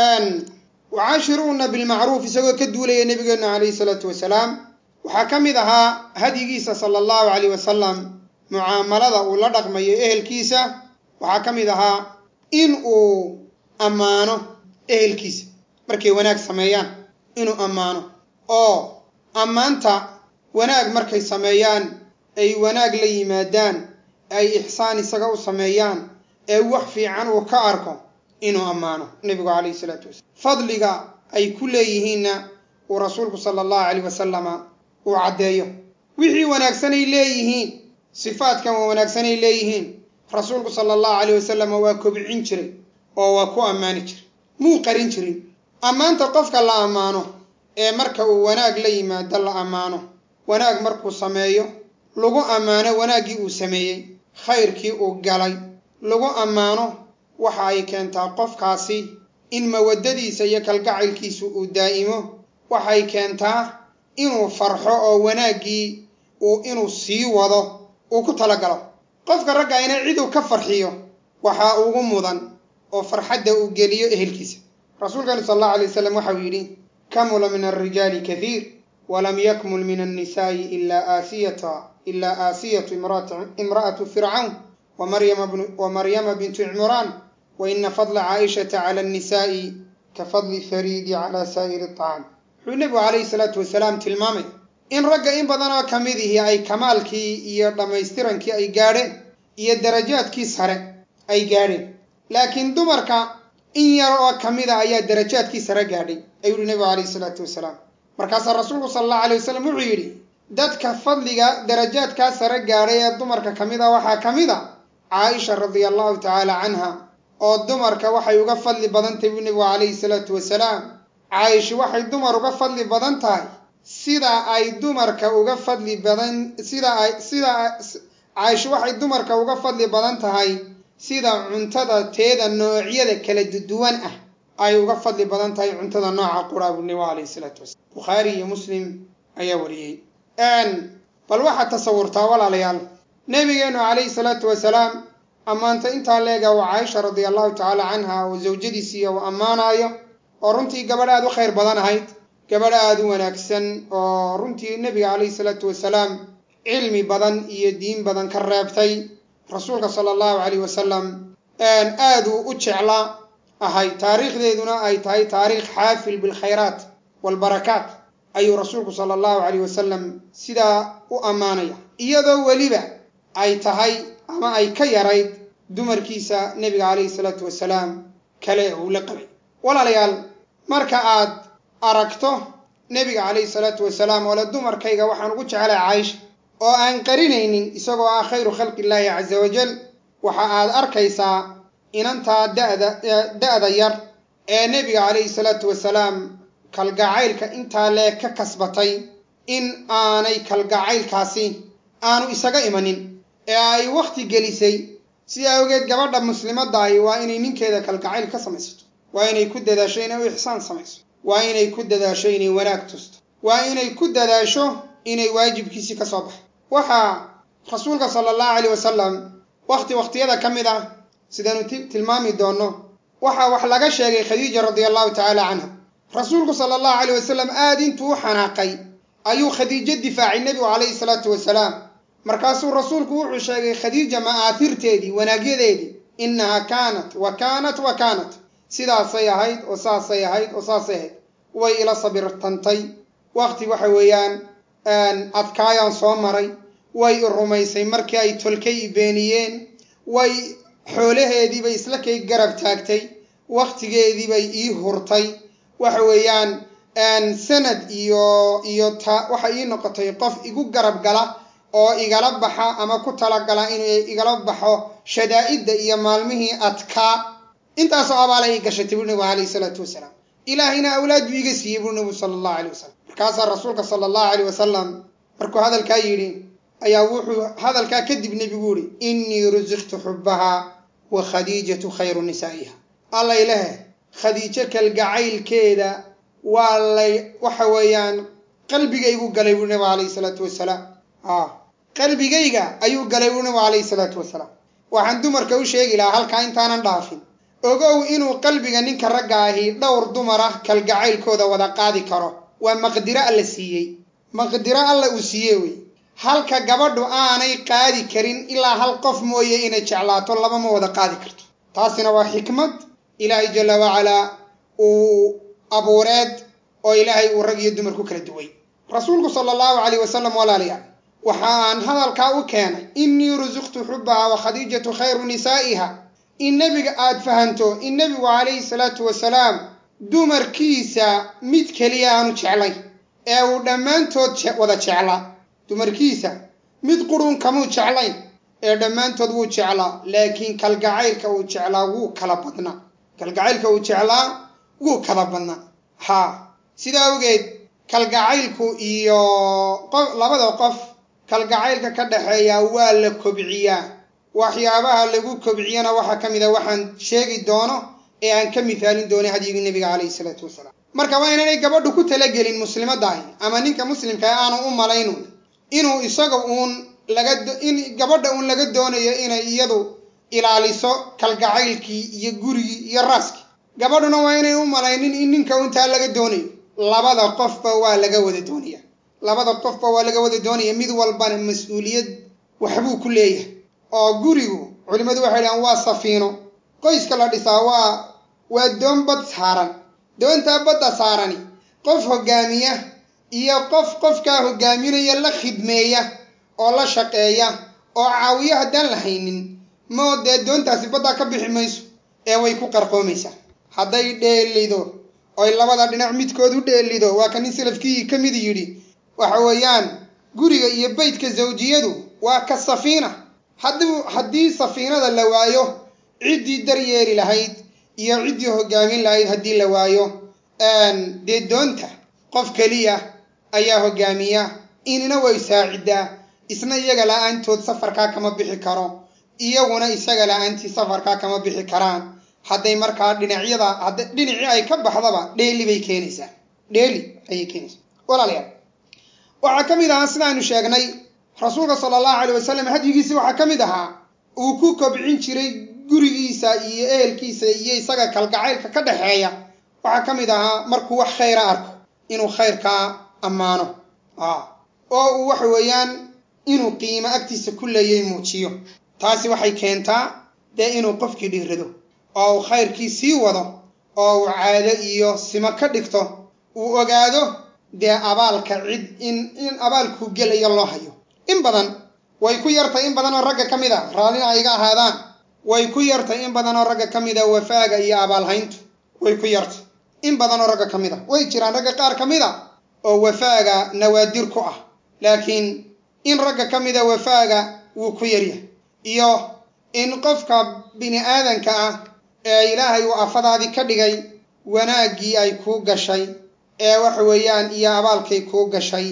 wacaashiruuna bilmacruuf isagoo ka duulaya nebigeennu calayhi salaatu wasalaam waxaa ka mid ahaa hadyigiisa sala allahu caleyh wasalam mucaamalada uu la dhaqmayo ehelkiisa waxaa ka mid ahaa in uu ammaano ehelkiisa markay wanaag sameeyaan inuu ammaano oo ammaanta wanaag markay sameeyaan ay wanaag la yimaadaan ay ixsaan isaga u sameeyaan ee wax fiican uu ka arko inuu ammaano nebigu calayhi salaatu wasalam fadliga ay ku leeyihiinna uu rasuulku sala allahu caleyh wasalama uu caddeeyo wixii wanaagsanay leeyihiin sifaadkan waa wanaagsanay leeyihiin rasuulku sala allahu caleyh wasalama waa kobcin jiray oo waa ku ammaani jiray muu qarin jirin ammaanta qofka la ammaano ee marka uu wanaag la yimaado la ammaano wanaag markuu sameeyo lagu ammaano wanaaggii uu sameeyey khayrkii uu galay lagu ammaano waxa ay keentaa qofkaasi in mawaddadiisa iyo kalgacaylkiisu uu daa'imo waxay keentaa inuu farxo oo wanaaggii uu inuu sii wado uu ku talagalo qofka ragga ina ciduu ka farxiyo waxaa ugu mudan oo farxadda uu geliyo ehelkiisa rasuulkani sal allahu alay wasalam waxa uu yidhi kamula min alrijaali kathiir walam yakmul min annisaa'i ilaa aasiyata ilaa aasiyatu imra'atu fircawn wamaryama bintu cimraan wa ina fadla caaishata cala annisaa'i ka fadli fariidi cala saa'iri aطcaam wuxuu nebigu calayhi salaatu wasalaam tilmaamay in ragga in badan oo ka mid ihi ay kamaalkii iyo dhammaystirankii ay gaadheen iyo darajaadkii sare ay gaadheen laakiin dumarka in yar oo ka mid a ayaa darajaadkii sare gaadhay ayuu yihi nebigu calayhi salaatu wasalaam markaasaa rasuulku sala allahu alay wasalam wuxuu yidhi dadka fadliga darajaadkaa sare gaadhay ee dumarka ka mid a waxaa ka mid a caaisha radia allahu tacaala canha oo dumarka waxay uga fadli badan tahay buu nebigu calayhi salaatu wasalaam caaisha waxay dumar uga fadli badan tahay sida ay dumarka uga fadli badan sida ay sida caaisha waxay dumarka uga fadli badan tahay sida cuntada teeda noocyada kala duwan ah ay uga fadli badan tahay cuntada nooca quraa buu nebigu calayhi salaatu wasalam bukhaari iyo muslim ayaa wariyey bal waxaad tasawurtaa walaalayaal nebigeennu calayhi salaatu wasalaam ammaanta intaa leega waa caaisha radia allahu tacaala canha oo zawjadiisiiya uu ammaanaayo oo runtii gabadh aad u khayr badan ahayd gabadh aada u wanaagsan oo runtii nebiga calayhi salaatu wasalaam cilmi badan iyo diin badan ka reebtay rasuulka sala allahu calayh wasalam aaduu u jeclaa ahay taariikhdeeduna ay tahay taariikh xaafil bilkhayraat waalbarakaat ayuu rasuulku sala allahu calayh wasalam sidaa u ammaanaya iyadoo weliba ay tahay ama ay ka yarayd dumarkiisa nebiga calayhi salaatu wasalaam kale uu la qabay walaalayaal marka aad aragto nebiga calayhi salaatu wasalaam oo le dumarkayga waxaan ugu jeclay caaisha oo aan qarinaynin isagoo ah khayru khalqi illaahi casa wajal waxa aad arkaysaa inantaa da'da da'da yar ee nebiga calayhi salaatu wasalaam kalgacaylka intaa lee ka kasbatay in aanay kalgacaylkaasi aanu isaga imanin ee ay wakhti gelisay sidaa awgeed gabadha muslimadda ahi waa inay ninkeeda kalgacayl ka samaysato waa inay ku dadaasho inay u ixsaan samayso waa inay ku dadaasho inay wanaag tusto waa inay ku dadaasho inay waajibkiisii ka soo baxo waxaa rasuulka sala allahu caleyh wasalam wakhti wakhtiyada ka mid ah sidaanu tilmaami doonno waxaa wax laga sheegay khadiija radia allahu tacaala canha rasuulku sala allahu caleyh wasalam aad intuu u xanaaqay ayuu khadiijo difaacay nebigu calayhi salaatu wasalaam markaasuu rasuulku wuxuu sheegay khadiija ma'aahirteedii wanaagyadeedii innaha kaanat wa kaanat wa kaanat sidaasay ahayd oo saasay ahayd oo saasay ahayd way ila sabirtantay wakhti waxa weeyaan adkaayaan soo maray way i rumaysay markii ay tolkay i beeniyeen way xoolaheediibay isla kay garab taagtay wakhtigeediibay ii hurtay waxa weeyaan sanad iyo iyo ta waxa ii noqotay qof igu garab gala oo igala baxa ama ku talagala inuu igala baxo shadaa'idda iyo maalmihii adkaa intaasoo abaala ii gashatay buu nabigu calayhi salaatu wasalaam ilaahayna awlaad buu iga siiyey buu nabigu sala allahu caleyh wasalam markaasaa rasuulka sala allahu caleyh wasalam markuu hadalkaa yidhi ayaa wuxuu hadalkaa kadib nebigu yihi innii rusiqtu xubbahaa wa khadiijatu khayru nisaa'iha allay lehe khadiijo kalgacaylkeeda waa lay waxa weeyaan qalbigaygu galay buu nabigu calayhi salaatu wasalaam a qalbigayga ayuu galay buu nabigu calayhi salaatu wasalaam waxaan dumarka u sheegi lahaa halkaa intaanan dhaafin ogow inuu qalbiga ninka ragga ahi dhowr dumar ah kalgacaylkooda wada qaadi karo waa maqdiro alla siiyey maqdiro alla uu siiyey wey halka gabadhu aanay qaadi karin ilaa hal qof mooye inay jeclaato laba ma wada qaadi karto taasina waa xikmad ilaahay jalla wacalaa uu abuureed oo ilaahay uu rag iyo dumar ku kala duway rasuulku sala allahu calayh wasalam walaalayaal waxa aan hadalkaa u keenay innii rusiqtu xubbaha wa khadiijatu khayru nisaa'iha in nebiga aad fahanto in nebigu calayhi salaatu wasalaam dumarkiisa mid keliya aanu jeclay ee uu dhammaantood wada jeclaa dumarkiisa mid qurun kamuu jeclayn ee dhammaantood wuu jeclaa laakiin kalgacaylka uu jeclaa wuu kala badnaa kalgacaylka uu jeclaa wuu kala badnaa haa sidaa awgeed kalgacaylku iyo labada qof kalgacaylka ka dhaxeeya waa la kobciyaa waxyaabaha lagu kobciyana waxaa ka mid a waxaan sheegi doono ee aan ka mithaalin doonay hadyigii nebiga calayhi salaatu wasalaam marka waa inaanay gabadhu ku talagelin muslimadahi ama ninka muslimkaa aanu u malaynu inuu isaga uun laga in gabadha uun laga doonayo inay iyadu ilaaliso kalgacaylkii iyo gurigii iyo raaskii gabadhuna waa inay u malaynin in ninka untaa laga doonayo labada qofba waa laga wada doonaya labada qofba waa laga wada doonaya mid walbana mas-uuliyad waxbuu ku leeyahay oo gurigu culimmadu waxay dhahaan waa safiino qoyska la dhisaa waa waa doon bad saaran doontaa badda saarani qof hoggaamiya iyo qof qofkaa hoggaaminaya la khidmeeya oo la shaqeeya oo caawiyo haddaan la haynin moo dee doontaasi baddaa ka bixi mayso ee way ku qarqoomaysaa hadday dheelido oy labada dhinac midkood u dheelido waa ka nin salafkii ka mid yidhi waxa weeyaan guriga iyo beydka zawjiyadu waa ka safiina haddii haddii safiinada la waayo ciddii daryeeli lahayd iyo ciddii hoggaamin lahayd haddii la waayo dee doonta qof keliya ayaa hoggaamiya inina way saaciddaa isna iyaga la-aantood safarkaa kama bixi karo iyaguna isaga la-aantii safarkaa kama bixi karaan hadday markaa dhinacyada hadda dhinacii ay ka baxdaba dheeli bay keenaysaa dheeli ayay keenaysaa walaalayaal waxaa ka mid ahaa sidaanu sheegnay rasuulka sala allahu calay wasalam hadyigiisi waxaa ka mid ahaa uu ku kobcin jiray gurigiisa iyo ehelkiisa iyo isaga kalgacaylka ka dhexeeya waxaa ka mid ahaa markuu wax khayra arko inuu khayrkaa ammaano oo uu waxa weeyaan inuu qiimo agtiisa ku leeyay muujiyo taasi waxay keentaa dee inuu qofkii dhiirado oo uu khayrkii sii wado oo uu caado iyo simo ka dhigto uu ogaado dee abaalka cid in in abaalkuu gelayo loo hayo in badan way ku yartay in badan oo ragga ka mid a raallina ay iga ahaadaan way ku yartay in badan oo ragga ka mid a wafaaga iyo abaalhayntu way ku yartay in badan oo ragga ka mid a way jiraan ragga qaar ka mid a oo wafaaga nawaadir ku ah laakiin in ragga ka mid a wafaaga wuu ku yaryahay iyo in qofka bini aadanka ah ee ilaahay uu afadaadii ka dhigay wanaaggii ay kuu gashay ee waxa weeyaan iyo abaalkay kuu gashay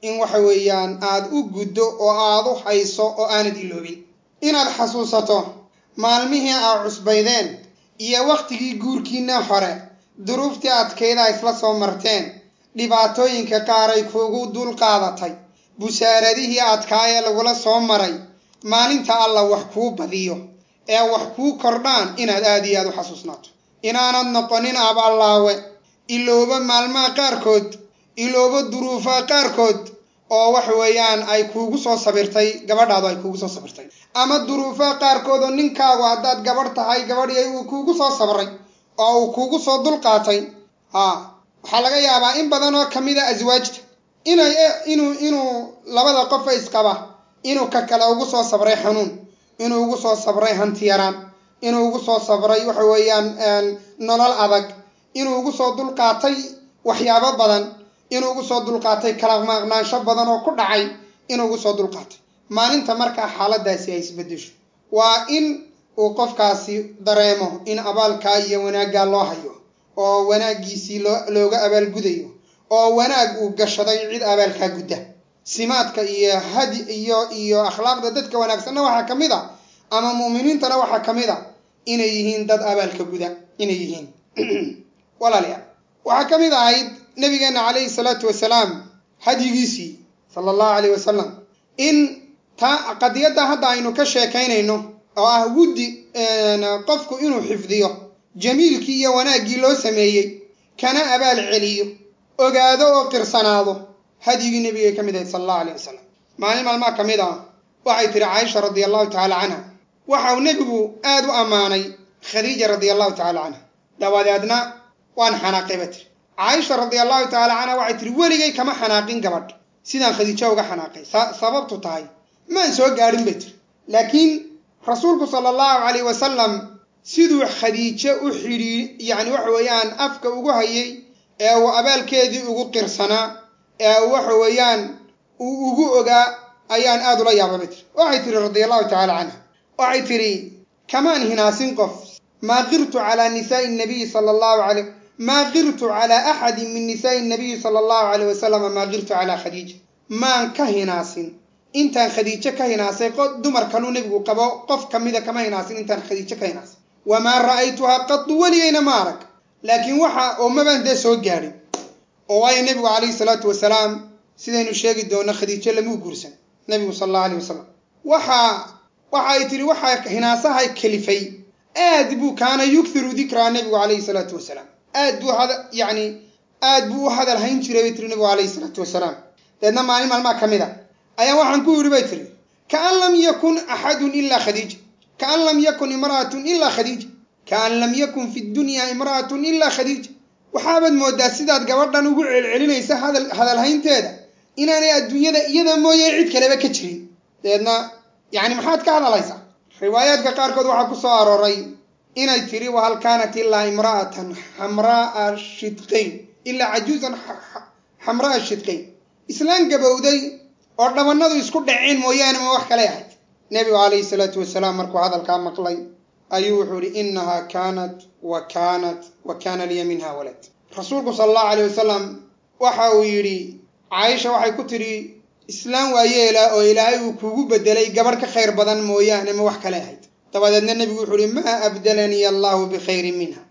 in waxa weeyaan aad u guddo oo aad u hayso oo aanad iloobin inaad xasuusato maalmihii aad cusbaydeen iyo wakhtigii guurkiinna hore duruuftii adkayda isla soo marteen dhibaatooyinka qaaray kuugu dul qaadatay busaaradihii adkaa ee lagula soo maray maalinta alla wax kuu badiyo ee wax kuu kordhaan inaad aad iyo aad u xasuusnaato inaanad noqonin aballaawe ilooba maalmaha qaarkood ilooba duruufaha qaarkood oo wax weeyaan ay kuugu soo sabirtay gabadhaadu ay kuugu soo sabirtay ama duruufaha qaarkood oo ninkaagu haddaad gabadh tahay gabadhii uu kuugu soo sabray oo uu kuugu soo dulqaatay haa waxaa laga yaabaa in badan oo kamid a aswaajta inay inuu inuu labada qofa isqaba inuu ka kale ugu soo sabray xanuun inuu ugu soo sabray hanti yaraan inuu ugu soo sabray waxa weeyaan nolol adag inuu ugu soo dulqaatay waxyaabo badan inuu ugu soo dulqaatay kala maqnaansho badan oo ku dhacay inuu ugu soo dulqaatay maalinta markaa xaaladaasi ay isbedesho waa in uu qofkaasi dareemo in abaalkaa iyo wanaaggaa loo hayo oo wanaaggiisii loo looga abaalgudayo oo wanaag uu gashaday cid abaalkaa gudda simaadka iyo hadi iyo iyo akhlaaqda dadka wanaagsanna waxaa ka mid a ama mu'miniintana waxaa ka mid a inay yihiin dad abaalka guda inay yihiin walaalayaal waxaa ka mid ahayd nabigeena calayhi salaatu wasalaam hadyigiisii sala allahu calayh wasalam in taa qadiyadda hadda aynu ka sheekaynayno oo ah wuddi qofku inuu xifdiyo jamiilkii iyo wanaaggii loo sameeyey kana abaal celiyo ogaado oo qirsanaado hadyigii nebigay ka mid ahayd sala allahu alayh wasalam maalin maalmaha ka mid ah waxay tihi caaisha radia allahu tacaala canha waxa uu nebigu aad u ammaanay khadiija radia allahu tacala canha dabadeedna waan xanaaqay ba tiri caaisha radia allahu tacaala canha waxay tihi weligay kama xanaaqin gabadh sidaan khadiijo uga xanaaqay sababtu tahay maan soo gaadhin bay tiri laakiin rasuulku sala allahu calayh wasalam siduu khadiijo u xidhii yacni waxa weeyaan afka ugu hayay ee uu abaalkeedii ugu qirsanaa ee waxa weeyaan uu ugu ogaa ayaan aad ula yaabay bay tiri waxay tihi radia allahu tacala canha waxay tidhi kamaan hinaasin qof maa qirtu calaa nisaai nabiyi sala allahu alayh maa qirtu calaa axadin min nisaai nabiyi sala allahu calayh wasalama maa qirtu calaa khadiija maan ka hinaasin intaan khadiijo ka hinaasay dumar kaluu nebigu qabo qof kamida kama hinaasin intaan khadiijo ka hinaasay wamaa ra'aytuhaa qadu weligayna ma arag laakiin waxa oo mabaan dee soo gaadhin oo waayo nebigu calayhi salaatu wasalaam sidaynu sheegi doono khadiijo lamuu guursan nebigu sala allahu alayh wasalam waxaa waxa ay tihi waxaa hinaasaha kalifay aad buu kaana yukthiru dikraa nebigu calayhi salaatu wasalaam aad buu hada yacni aad buu u hadal hayn jiray bay tiri nebigu calayhi salaatu wasalaam deedna maalin maalmaa ka mid a ayaa waxaan ku yidhi bay tiri kaan lam yakun axadun ilaa khadiija kaan lam yakun imra'atun ilaa khadiija kaan lam yakun fi dunya imra'atun ilaa khadiija waxaabaad moodaa sidaad gabadhan ugu celcelinaysa hadal hadalhaynteeda inaanay adduunyada iyada mooye cid kaleba ka jirin deedna yacni maxaad ka hadalhaysaa riwaayaadka qaarkood waxaa ku soo arooray inay tiri wahal kaanat ilaa imra'atan xamraaa shidqayn ilaa cajuusan xamra'a shidqayn islaan gabowday oo dhabannadu isku dhaceen mooyaane ma wax kale ahayd nebigu calayhi salaatu wasalaam markuu hadalkaa maqlay ayuu wuxuu ihi innahaa kaanat wa kaanat wa kaana liya minha walad rasuulku sala allahu alayh wasalam waxa uu yidhi caaisha waxay ku tidhi islaam waa yeela oo ilaahay uu kuugu bedelay gabadh ka khayr badan mooyaane ma wax kale ahayd dabadeedna nebigu wuxuu ihi maa abdalanii allahu bikhayrin minha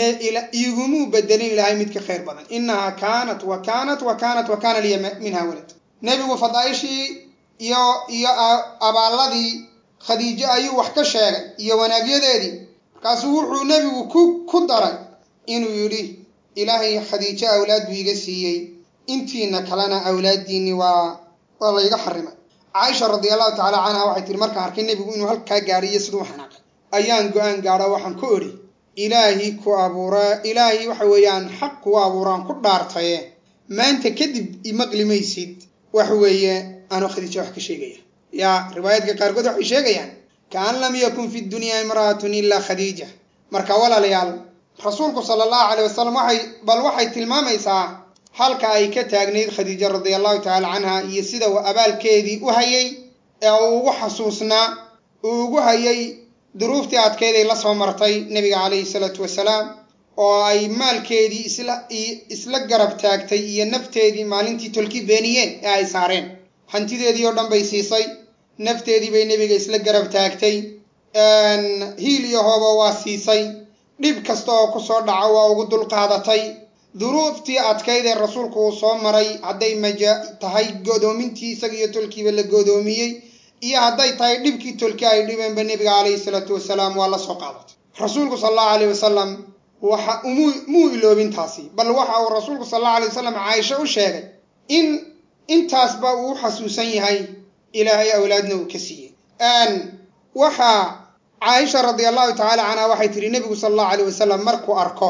iigumuu bedelin ilaahay mid ka khayr badan innahaa kaanat wa kaanat wa kaanat wa kaana liya minha walad nebigu fadaa'ishii iyo iyo abaalladii khadiijo ayuu wax ka sheegay iyo wanaagyadeedii markaasuu wuxuu nebigu ku ku daray inuu yidhi ilaahay khadiijo awlaad buu iga siiyey intiina kalena awlaaddiinni waa waa layga xarimay caaisha radiallahu tacala canha waxay tihi markaan arkay nebigu inuu halkaa gaadhay iyo siduu xanaaqay ayaan go-aan gaadho waxaan ku odhi ilaahi ku abuura ilaahay waxa weeyaan xaq kugu abuuraan ku dhaartaye maanta kadib imaqli maysid wax weeye anuu khadiijo wax ka sheegaya yaa riwaayaadka qaarkood waxay sheegayaan kaan lam yakun fi dunyaa imra'atun ilaa khadiija marka walaalayaal rasuulku sala allahu caleyh wasalam waxay bal waxay tilmaamaysaa halka ay ka taagnayd khadiija radia allahu tacala canha iyo sida uu abaalkeedii u hayay ee uu ugu xasuusnaa uu ugu hayay duruuftii adkayday la soo martay nebiga calayhi salaatu wasalaam oo ay maalkeedii isla isla garab taagtay iyo nafteedii maalintii tolki beeniyeen ee ay saareen hantideedii oo dhan bay siisay nafteedii bay nebiga isla garab taagtay hiil iyo hooba waa siisay dhib kasta oo kusoo dhaca waa ugu dulqaadatay duruuftii adkayd ee rasuulku uu soo maray hadday maja tahay godoomintii isaga iyo tolkiiba la godoomiyey iyo hadday tahay dhibkii tolki ay dhibeenba nebiga calayhi salaatu wasalaam waa la soo qaadatay rasuulku sal allahu alayh wasalam waxa umuu muu iloobintaasi bal waxa uu rasuulku sal allahu alay wasalam caaisha u sheegay in intaasba uu xasuusan yahay ilaahay awlaadna uu ka siiyey waxaa caaisha radi allahu tacaala canha waxay tihi nebigu sala allahu alayh wasalam markuu arko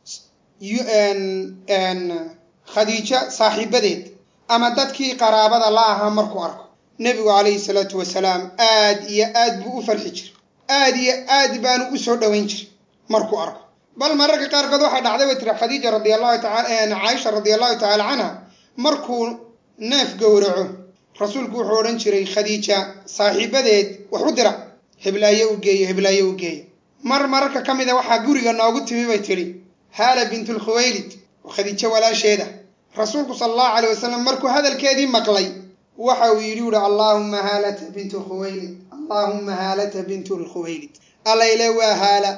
khadiijo saaxiibadeed ama dadkii qaraabada la ahaa markuu arko nebigu calayhi salaatu wasalaam aad iyo aad buu u farxi jiray aad iyo aad baanu u soo dhoweyn jiray markuu arko bal mararka qaarkood waxaa dhacday bay tiri khadiija radi allahu taala caaisha radi allahu tacaala canha markuu neef gowraco rasuulku wuxuu odhan jiray khadiija saaxiibadeed wax u dira heblaayo u geeyo heblaayo u geeyo mar mararka ka mid a waxaa guriga noogu timi bay tidhi haala bintulkhuwaylid oo khadiijo walaasheeda rasuulku sala allahu calay wasalam markuu hadalkeedii maqlay waxa uu yidhi uhi allaahumma haalata bintu khuwaylid allaahumma haalata bintu lkhuwaylid allayle waa haala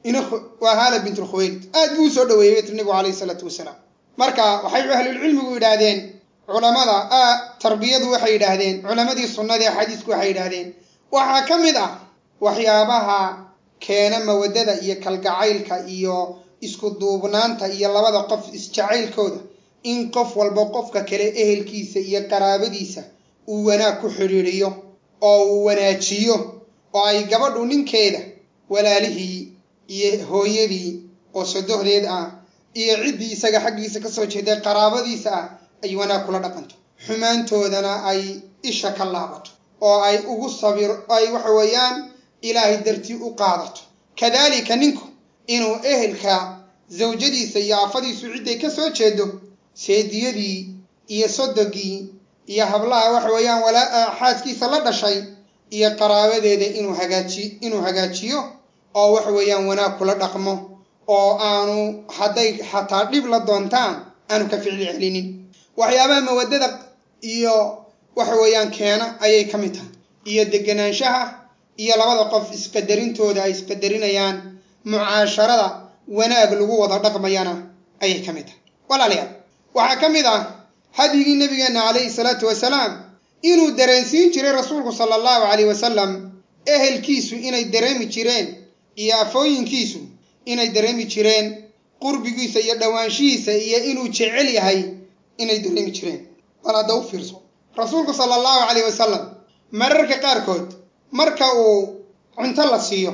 waa haala bintulkhuwaylid aad buu usoo dhaweeyey bay tiri nebigu calayhi salaatu wasalaam marka waxay ahlulcilmigu yidhaahdeen culamada tarbiyadu waxay yidhaahdeen culamadii sunnada ee xadiisku waxay yidhaahdeen waxaa ka mid ah waxyaabaha keena mawadada iyo kalgacaylka iyo isku duubnaanta iyo labada qof isjacaylkooda in qof walba qofka kale ehelkiisa iyo qaraabadiisa uu wanaag ku xidhiidhiyo oo uu wanaajiyo oo ay gabadhu ninkeeda walaalihii iyo hooyadii oo sodohdeed ah iyo ciddii isaga xaggiisa kasoo jeeday qaraabadiisa ah ay wanaag kula dhaqanto xumaantoodana ay isha ka laabato oo ay ugu sabir ay waxa weeyaan ilaahay dartii u qaadato kadaalika ninku inuu ehelka zawjadiisa iyo afadiisu cidday ka soo jeedo seediyadii iyo sodogii iyo hablaha waxa weeyaan walaa xaaskiisa la dhashay iyo qaraabadeeda inuu hagaaji inuu hagaajiyo oo waxa weeyaan wanaag kula dhaqmo oo aanu hadday xataa dhib la doontaan aanu ka ficli celinin waxyaabaha mawadada iyo waxa weeyaan keena ayay ka mid tahay iyo deganaanshaha iyo labada qof isqadarintooda ay isqadarinayaan mucaasharada wanaag lagu wada dhaqmayana ayay ka mid tahay walaalayaal waxaa ka mid ah hadyigii nabigeenna calayhi salaatu wasalaam inuu dareensiin jiray rasuulku sala allahu calayh wasalam ehelkiisu inay dareemi jireen iyo afooyinkiisu inay dareemi jireen qurbigiisa iyo dhowaanshihiisa iyo inuu jecel yahay inay dareemi jireen bal hadda u fiirso rasuulku sala allahu calayh wasalam mararka qaarkood marka uu cunto la siiyo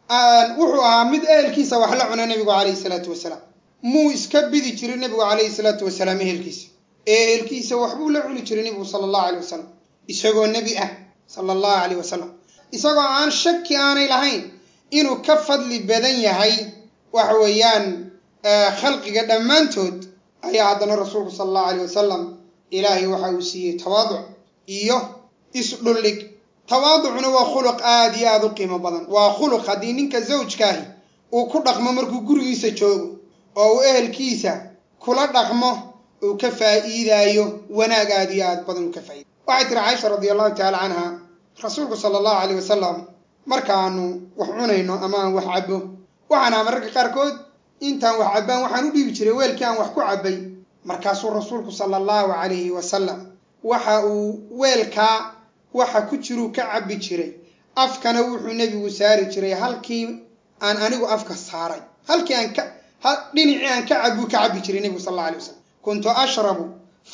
wuxuu ahaa mid ehelkiisa wax la cuna nebigu calayhi salaatu wasalaam muu iska bidi jiray nebigu calayhi salaatu wasalaam ehelkiisa ehelkiisa waxbuu la cuni jiray nebigu sala allahu caleyh wasalam isagoo nebi ah sala allahu caleyh wasalam isagoo aan shaki aanay lahayn inuu ka fadli badan yahay waxa weeyaan khalqiga dhammaantood ayaa haddana rasuulku sala allahu caleyh wasalam ilaahay waxa uu siiyey tawaaduc iyo isdhullig tawaaducuna waa khuluq aada iyo aada u qiimo badan waa khuluq haddii ninka zawjkaahi uu ku dhaqmo markuu gurigiisa joogo oo uu ehelkiisa kula dhaqmo uu ka faa'iidaayo wanaag aada iyo aada badan uu ka faa'iidayo waxay tiri caaisha radi allahu tacaala canha rasuulku sala allahu caleyh wasalam markaanu wax cunayno ama aan wax cabbo waxaan aha mararka qaarkood intaan wax cabbaan waxaan u dhiibi jiray weelkii aan wax ku cabbay markaasuu rasuulku sala allahu calayhi wasalam waxa uu weelkaa waxa ku jiruu ka cabbi jiray afkana wuxuu nebigu saari jiray halkii aan anigu afka saaray halkii aan ka dhinacii aan ka cabbuu ka cabbi jiray nebigu sal alla alay wasalam kuntu ashrabu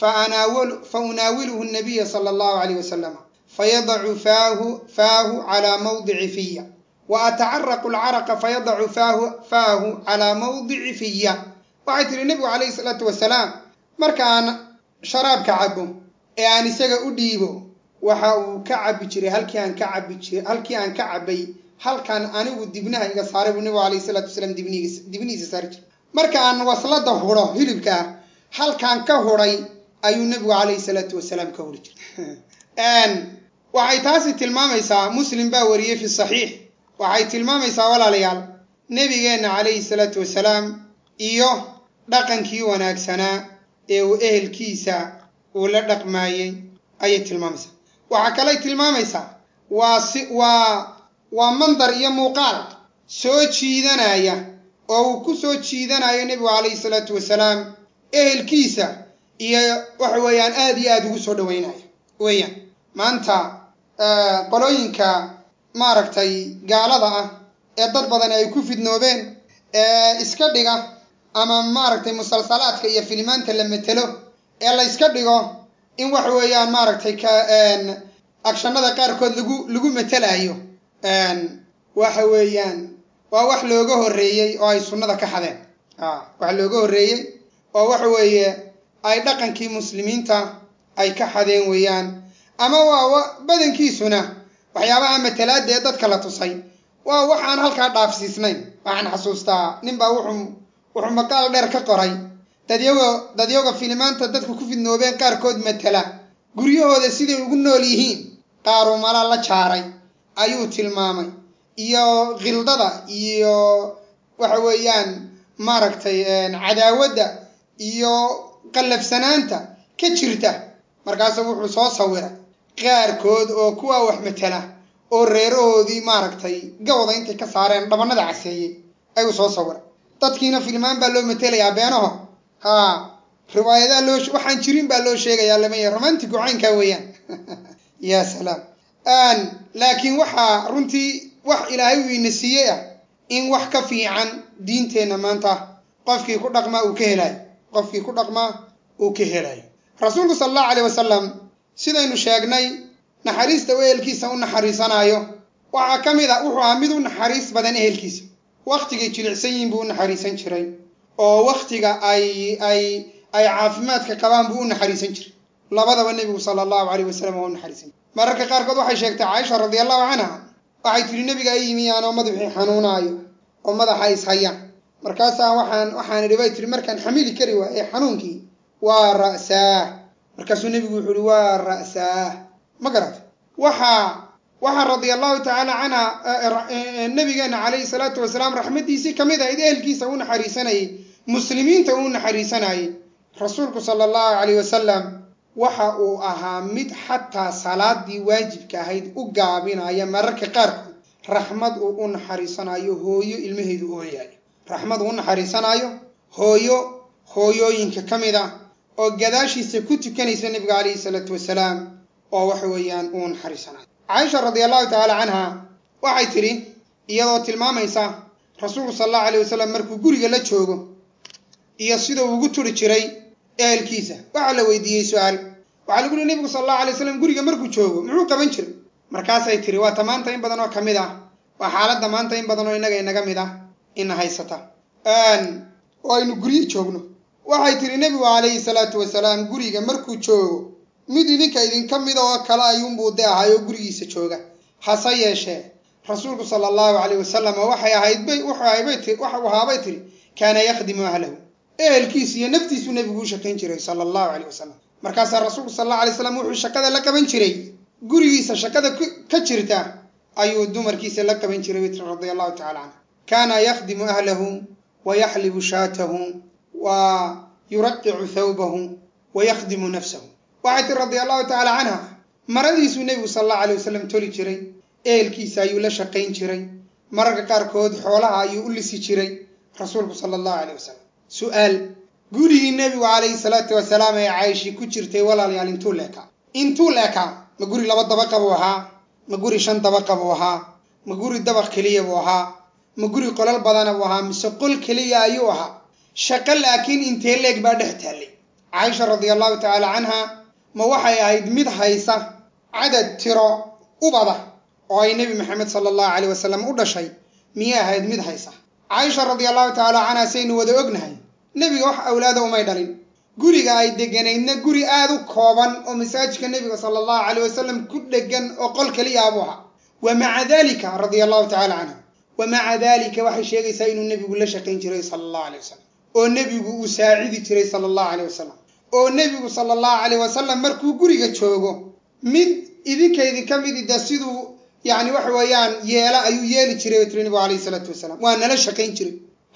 fa unaawiluhu nabiya sala allahu calayh wasalam fayadacu faahu faahu calaa mawdici fiya wa atacaraqu alcaraqa fayadacu faahu faahu calaa mawdici fiya waxay tihi nebigu calayhi salaatu wasalaam marka aan sharaabka cabbo ee aan isaga u dhiibo waxa uu ka cabbi jiray halkii aan ka cabbi jiray halkii aan ka cabbay halkaan anigu dibnaha iga saaray buu nebigu calayhi salaatu wasalaam dibnihiisa dibnihiisa saari jiray marka aan waslada hudho hilibka ah halkaan ka hudhay ayuu nebigu calayhi salaatu wasalaam ka huri jiray waxay taasi tilmaamaysaa muslim baa wariyey fi saxiix waxay tilmaamaysaa walaalayaal nebigeenna calayhi salaatu wasalaam iyo dhaqankii wanaagsanaa ee uu ehelkiisa uu la dhaqmaayey ayay tilmaamaysaa waxaa kaley tilmaamaysaa waa si waa waa mandar iyo muuqaal soo jiidanaya oo uu ku soo jiidanayo nebigu calayhi salaatu wasalaam ehelkiisa iyo waxa weeyaan aada iyo aada ugu soo dhaweynaya weeyaan maanta qolooyinka maaragtay gaalada ah ee dad badan ay ku fidnoobeen ee iska dhiga ama maaragtay musalsalaadka iyo filimaanta la metelo ee la yska dhigo in waxa weeyaan maaragtay ka agshanada qaarkood lagu lagu metelayo waxa weeyaan waa wax looga horreeyey oo ay sunnada ka xadeen wax looga horreeyey oo waxa weeye ay dhaqankii muslimiinta ay ka xadeen weeyaan ama waa badankiisuna waxyaabaha matalaada ee dadka la tusay waa wax aan halkaa dhaafsiisnayn waxaan xasuustaa ninbaa wuxuu wuxuu maqaal dheer ka qoray dadyago dadyaga filimaanta dadku ku fidnoobeen qaarkood matala guryahooda siday ugu nool yihiin qaaru mala la jaaray ayuu tilmaamay iyo khildada iyo waxa weeyaan maaragtay cadaawadda iyo qallafsanaanta ka jirta markaasu wuxuu soo sawiray qaarkood oo kuwaa wax matala oo reerahoodii maaragtay gawda intay ka saareen dhabanada caseeyey ayuu soo sawiray dadkiina filmaan baa loo matelayaa beenaho haa riwaayadaa loo waxaan jirin baa loo sheegayaa lamaya romantigu caynkaa weeyaan ya salaam laakiin waxaa runtii wax ilaahay uu ina siiyey ah in wax ka fiican diinteenna maanta qofkii ku dhaqmaa uu ka helayo qofkii ku dhaqmaa uu ka helayo rasuulku sala allahu caleyh wasalam sidaynu sheegnay naxariista uu ehelkiisa u naxariisanaayo waxaa ka mid a wuxuu ahaa mid u naxariis badan ehelkiisa wakhtigay jilicsan yihiin buu u naxariisan jiray oo wakhtiga ay ay ay caafimaadka qabaan buu u naxariisan jiray labadaba nebigu sala allahu caleyh wasalam waa u naxariisan jiray mararka qaarkood waxay sheegtay caaisha radi allahu canha waxay tidhi nebiga ay yimi aanoo madaxii xanuunaayo oo madaxa ishayaan markaasaa waxaan waxaan idhi bay tihi markaan xamili kari waaye xanuunkii waa ra'saah markaasuu nebigu wuxuu ihi waa ra'saah ma garata waxaa waxaa radia allahu tacaala canha nabigeena calayhi salaatu wasalaam raxmaddiisii ka mid ahayd ehelkiisa u naxariisanayay muslimiinta uu naxariisanayay rasuulku sala allahu caleyh wasalam waxa uu ahaa mid xataa salaadii waajibka ahayd u gaabinaya mararka qaarkood raxmad uu u naxariisanayo hooyo ilmaheedu ooyayo raxmad uu u naxariisanaayo hooyo hooyooyinka ka mid ah oo gadaashiisa ku tukanaysa nebiga calayhi salaatu wasalaam oo waxa weeyaan uu naxariisanayo caaisha radi allahu tacaala canha waxay tidhi iyadoo tilmaamaysa rasuulku sala allahu aleyh wasalam markuu guriga la joogo iyo sidau ugu turi jiray ehelkiisa waxaa la weydiiyey su-aal waxaa lagu yihi nebigu sala allahu alay waslam guriga markuu joogo muxuu qaban jiray markaasay tiri waa ta maanta in badan oo ka mid ah waa xaaladda maanta in badan oo innaga inaga mid ah ina haysata oo aynu guryi joogno waxay tiri nebigu calayhi salaatu wasalaam guriga markuu joogo mid idinka idinka mida oo kale ayuunbuu de ahay oo gurigiisa jooga hase yeeshee rasuulku sala allahu caleyh wasalam waxay ahayd bay wuxuu ahaabay tiri kaana yakhdimu ahlahu ehelkiisu iyo naftiisuu nebigu u shakayn jiray sala allahu caleyh wasalam markaasaa rasuulku sala allahu alay slam wuxuu shaqada la qaban jiray gurigiisa shaqada ka jirta ayuu dumarkiisa la qaban jiray bay tiri radia allahu tacala canha kaana yakhdimu ahlahu wa yaxlibu shaatahu wa yuraqicu thawbahu wa yakhdimu nafsahu waxay tiri radia allahu tacala canha maradiisuu nebigu sala allahu alay wasalam toli jiray ehelkiisa ayuu la shaqayn jiray mararka qaarkood xoolaha ayuu u lisi jiray rasuulku sala allahu aleyh wasalam su-aal gurigii nebigu calayhi salaatu wasalaam ee cayshi ku jirtay walaalayaal intuu leekaa intuu leekaa ma guri laba dabaqa buu ahaa ma guri shan dabaqa buu ahaa ma guri dabaq keliya buu ahaa ma guri qolal badana buu ahaa mise qol keliya ayuu ahaa shaqo laakiin intee leeg baa dhex taallay caaisha radia allahu tacaala canha ma waxay ahayd mid haysa cadad tiro ubada oo ay nebi maxamed sala allahu caleyh wasalam u dhashay miyay ahayd mid haysa caaisha radia allahu tacaala canha saynu wada ognahay nebiga wax awlaada umay dhalin guriga ay deganaydna guri aada u kooban oo masaajidka nebiga sala allahu caleyh wasalam ku dhegan oo qol keliya buu ahaa wa maca dalika radia allahu tacala canha wa maca dalika waxay sheegaysaa inuu nebigu la shaqayn jiray sala allahu aleyh wasalam oo nebigu uu saacidi jiray sala allahu aleyh wasalam oo nebigu sala allahu caleyh wasalam markuu guriga joogo mid idinka idinka midi de siduu yacni waxa weeyaan yeela ayuu yeeli jiray bay tiri nebigu calayhi salaatu wasalaam waa nala shaqayn jiray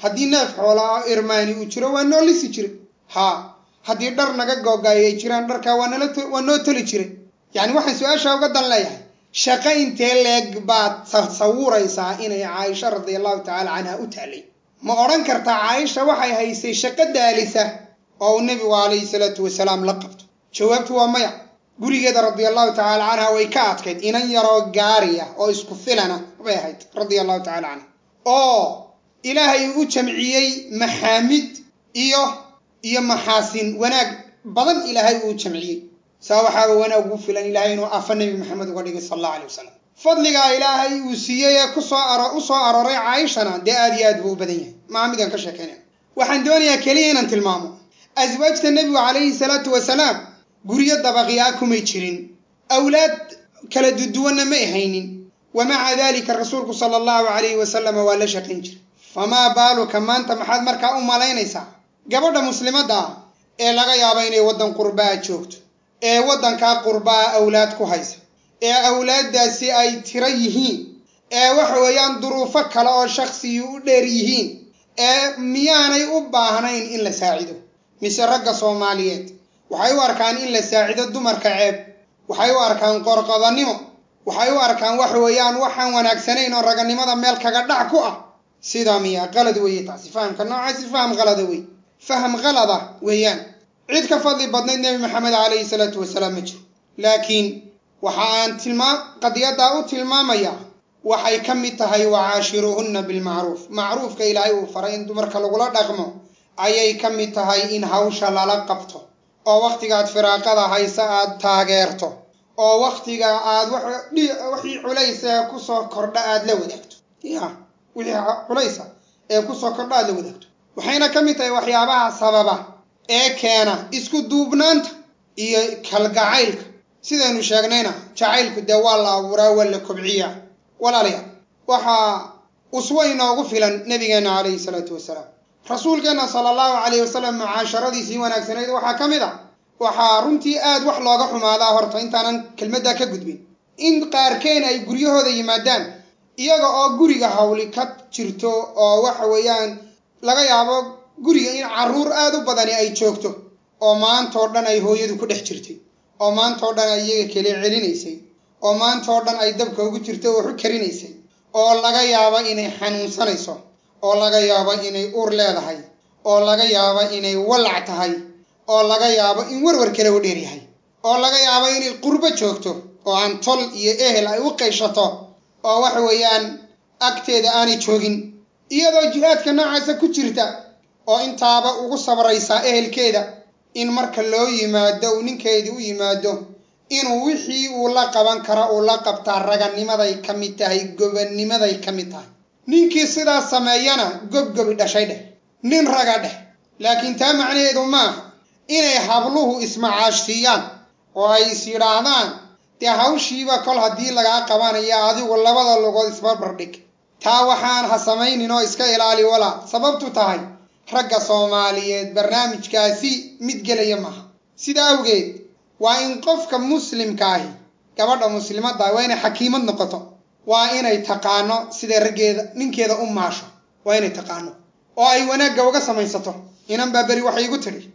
haddii neef xoolaa irmaani uu jiro waa noo lisi jiray haa haddii dhar naga googaayay ay jiraan dharkaa waa nala waa noo toli jiray yacni waxaan su-aasha uga dan leeyahay shaqo intee leeg baad tasawuraysaa inay caaisha radia allahu tacaala canha u taalay ma odhan kartaa caaisha waxay haysay shaqo daalisa oo uu nebigu calayhi salaatu wasalaam la qabto jawaabtu waa maya gurigeeda radia allahu tacaala canha way ka adkayd inan yaroo gaariya oo isku filana bay ahayd radia allahu tacala canha oo ilaahay u jamciyey maxaamid iyo iyo maxaasin wanaag badan ilaahay uu jamciyey saa waxaaba wanaag ugu filan ilaahay inuu afa nebi maxamed uga dhigay sal allahu alay wasalam fadligaa ilaahay uu siiyey ee kusoo u soo arooray caaishana dee aad iyo aad buu u badan yahay maa midaan ka sheekaynaya waxaan doonayaa keliya inaan tilmaamo aswaajta nebigu calayhi salaatu wasalaam guryo dabaqyaa kumay jirin awlaad kala duduwanna may haynin wa maca dalika rasuulku sala allahu calayhi wasalama waa la shaqayn jiray famaa baaluka maanta maxaad markaa u malaynaysaa gabadha muslimadda ah ee laga yaabo inay waddan qurbaa joogto ee waddankaa qurbaa awlaad ku haysa ee awlaaddaasi ay tiro yihiin ee waxa weeyaan duruufo kale oo shakhsigii u dheer yihiin ee miyaanay u baahnayn in la saacido mise ragga soomaaliyeed waxay u arkaan in la saacido dumarka ceeb waxay u arkaan qorqodannimo waxay u arkaan waxa weeyaan waxaan wanaagsanayn oo raganimada meel kaga dhac ku ah sidaa miya qalad weeye taasi fahamka noocaasi faham qalada wey faham qalada weeyaan cid ka fadli badnayd nebi maxamed calayhi salaatu wasalaam ma jiro laakiin waxa aan tilmaam qadiyaddaa u tilmaamayaa waxay ka mid tahay wacaashiruuhunna bilmacruuf macruufka ilaahay uu faray in dumarka lagula dhaqmo ayay ka mid tahay in hawsha lala qabto oo wakhtigaad firaaqada haysa aad taageerto oo wakhtiga aad wixii culaysa ee kusoo kordha aad la wadaagto ya wixii culaysa ee kusoo kordha aad la wadaagto waxayna ka mid tahay waxyaabaha sababa ee keena isku duubnaanta iyo kalgacaylka sidaynu sheegnayna jacaylku dee waa la abuuraa waa la kobciyaa walaalayaal waxaa uswo inoogu filan nabigeenna calayhi salaatu wasalaam rasuulkeenna sala allahu calayhi wasalam mucaasharadiisii wanaagsanayd waxaa ka mid a waxaa runtii aad wax looga xumaadaa horta intaanan kelmaddaa ka gudbin in qaarkeen ay guryahooda yimaadaan iyaga oo guriga hawli ka jirto oo waxa weeyaan laga yaabo guriga in carruur aad u badani ay joogto oo maantoo dhan ay hooyadu ku dhex jirtay oo maantoo dhan ay iyaga kale celinaysay oo maantoo dhan ay dabka ugu jirto oo waxu karinaysay oo laga yaabo inay xanuunsanayso oo laga yaabo inay uur leedahay oo laga yaabo inay wallac tahay oo laga yaabo in warwar kale u dheer yahay oo laga yaabo inay qurbo joogto oo aan tol iyo ehel ay u qayshato oo waxa weeyaan agteeda aanay joogin iyadoo jihaadka noocaasa ku jirta oo intaaba ugu sabraysaa ehelkeeda in marka loo yimaado uu ninkeedii u yimaado inuu wixii uu la qaban kara uu la qabtaa raganimaday ka mid tahay gobanimaday ka mid tahay ninkii sidaas sameeyana gobgobi dhashay dheh nin raga dheh laakiin taa macnaheedu maaha inay habluhu ismacaashsiiyaan oo ay is yidhaahdaan dee hawshiiba kol haddii lagaa qabanaya adigu labada lugood isbarbardhig taa waxaan ha samaynin oo iska ilaali walaa sababtu tahay ragga soomaaliyeed barnaamijkaasi mid gelaya maaha sida awgeed waa in qofka muslimka ahi gabadha muslimadda waa inay xakiimad noqoto waa inay taqaano siday raggeeda ninkeeda u maasho waa inay taqaano oo ay wanaagga uga samaysato inan baa beri waxay igu tidhi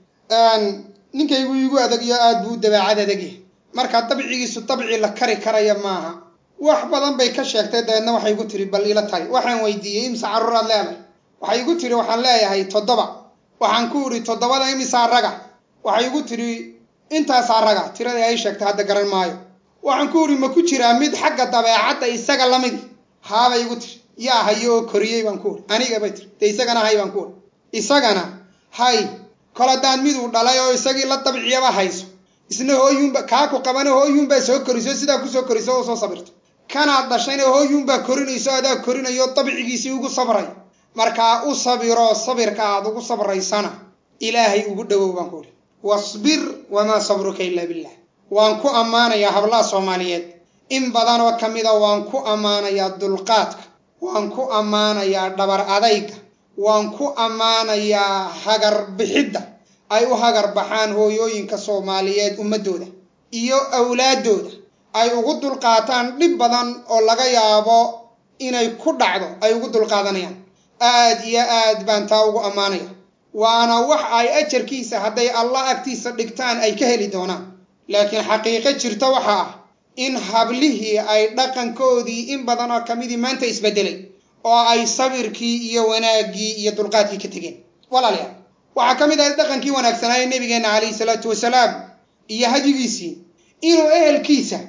ninkaygu igu adagyo aad buu dabeecad adagyahay marka dabcigiisu dabci la kari karaya maaha wax badan bay ka sheegtay dabeedna waxay igu tiri bal ila tari waxaan weydiiyey imse carruuraad leedahay waxay igu tiri waxaan leeyahay toddoba waxaan ku idhi toddobada imisaa raga waxay igu tiri intaasaa raga tiradii ay sheegtay hadda garan maayo waxaan ku idhi ma ku jiraa mid xagga dabeecadda isaga lamidi haabay igu tiri yaa hayo oo koriyey baan ku idhi aniga bay tiri dee isagana hay baan ku idhi isagana hay kol haddaan miduu dhalay oo isagii la dabciyaba hayso isna hooyuunba kaa ku qabana hooyuunbaa soo koriso sidaa kusoo koriso oo soo sabirto kanaad dhashayna hooyuunbaa korinayso adaa korinayo dabcigiisii ugu sabray markaa u sabiro sabirka aad ugu sabraysana ilaahay ugu dhowow baan ku idhi wasbir wamaa sabruka ilaa billah waan ku ammaanayaa hablaha soomaaliyeed in badan oo ka mida waan ku ammaanayaa dulqaadka waan ku ammaanayaa dhabar adayga waan ku ammaanayaa hagar bixidda ay u hagar baxaan hooyooyinka soomaaliyeed ummaddooda iyo awlaaddooda ay ugu dulqaataan dhib badan oo laga yaabo inay ku dhacdo ay ugu dulqaadanayaan aad iyo aad baan taa ugu ammaanaya waana wax ay ajarkiisa hadday allah agtiisa dhigtaan ay ka heli doonaan laakiin xaqiiqo jirta waxa ah in hablihii ay dhaqankoodii in badan oo kamidii maanta isbedelay oo ay sabirkii iyo wanaaggii iyo dulqaadkii ka tegeen walaalayaal waxaa ka mid ahay dhaqankii wanaagsanaaye nebigeenna calayhi salaatu wasalaam iyo hadyigiisii inuu ehelkiisa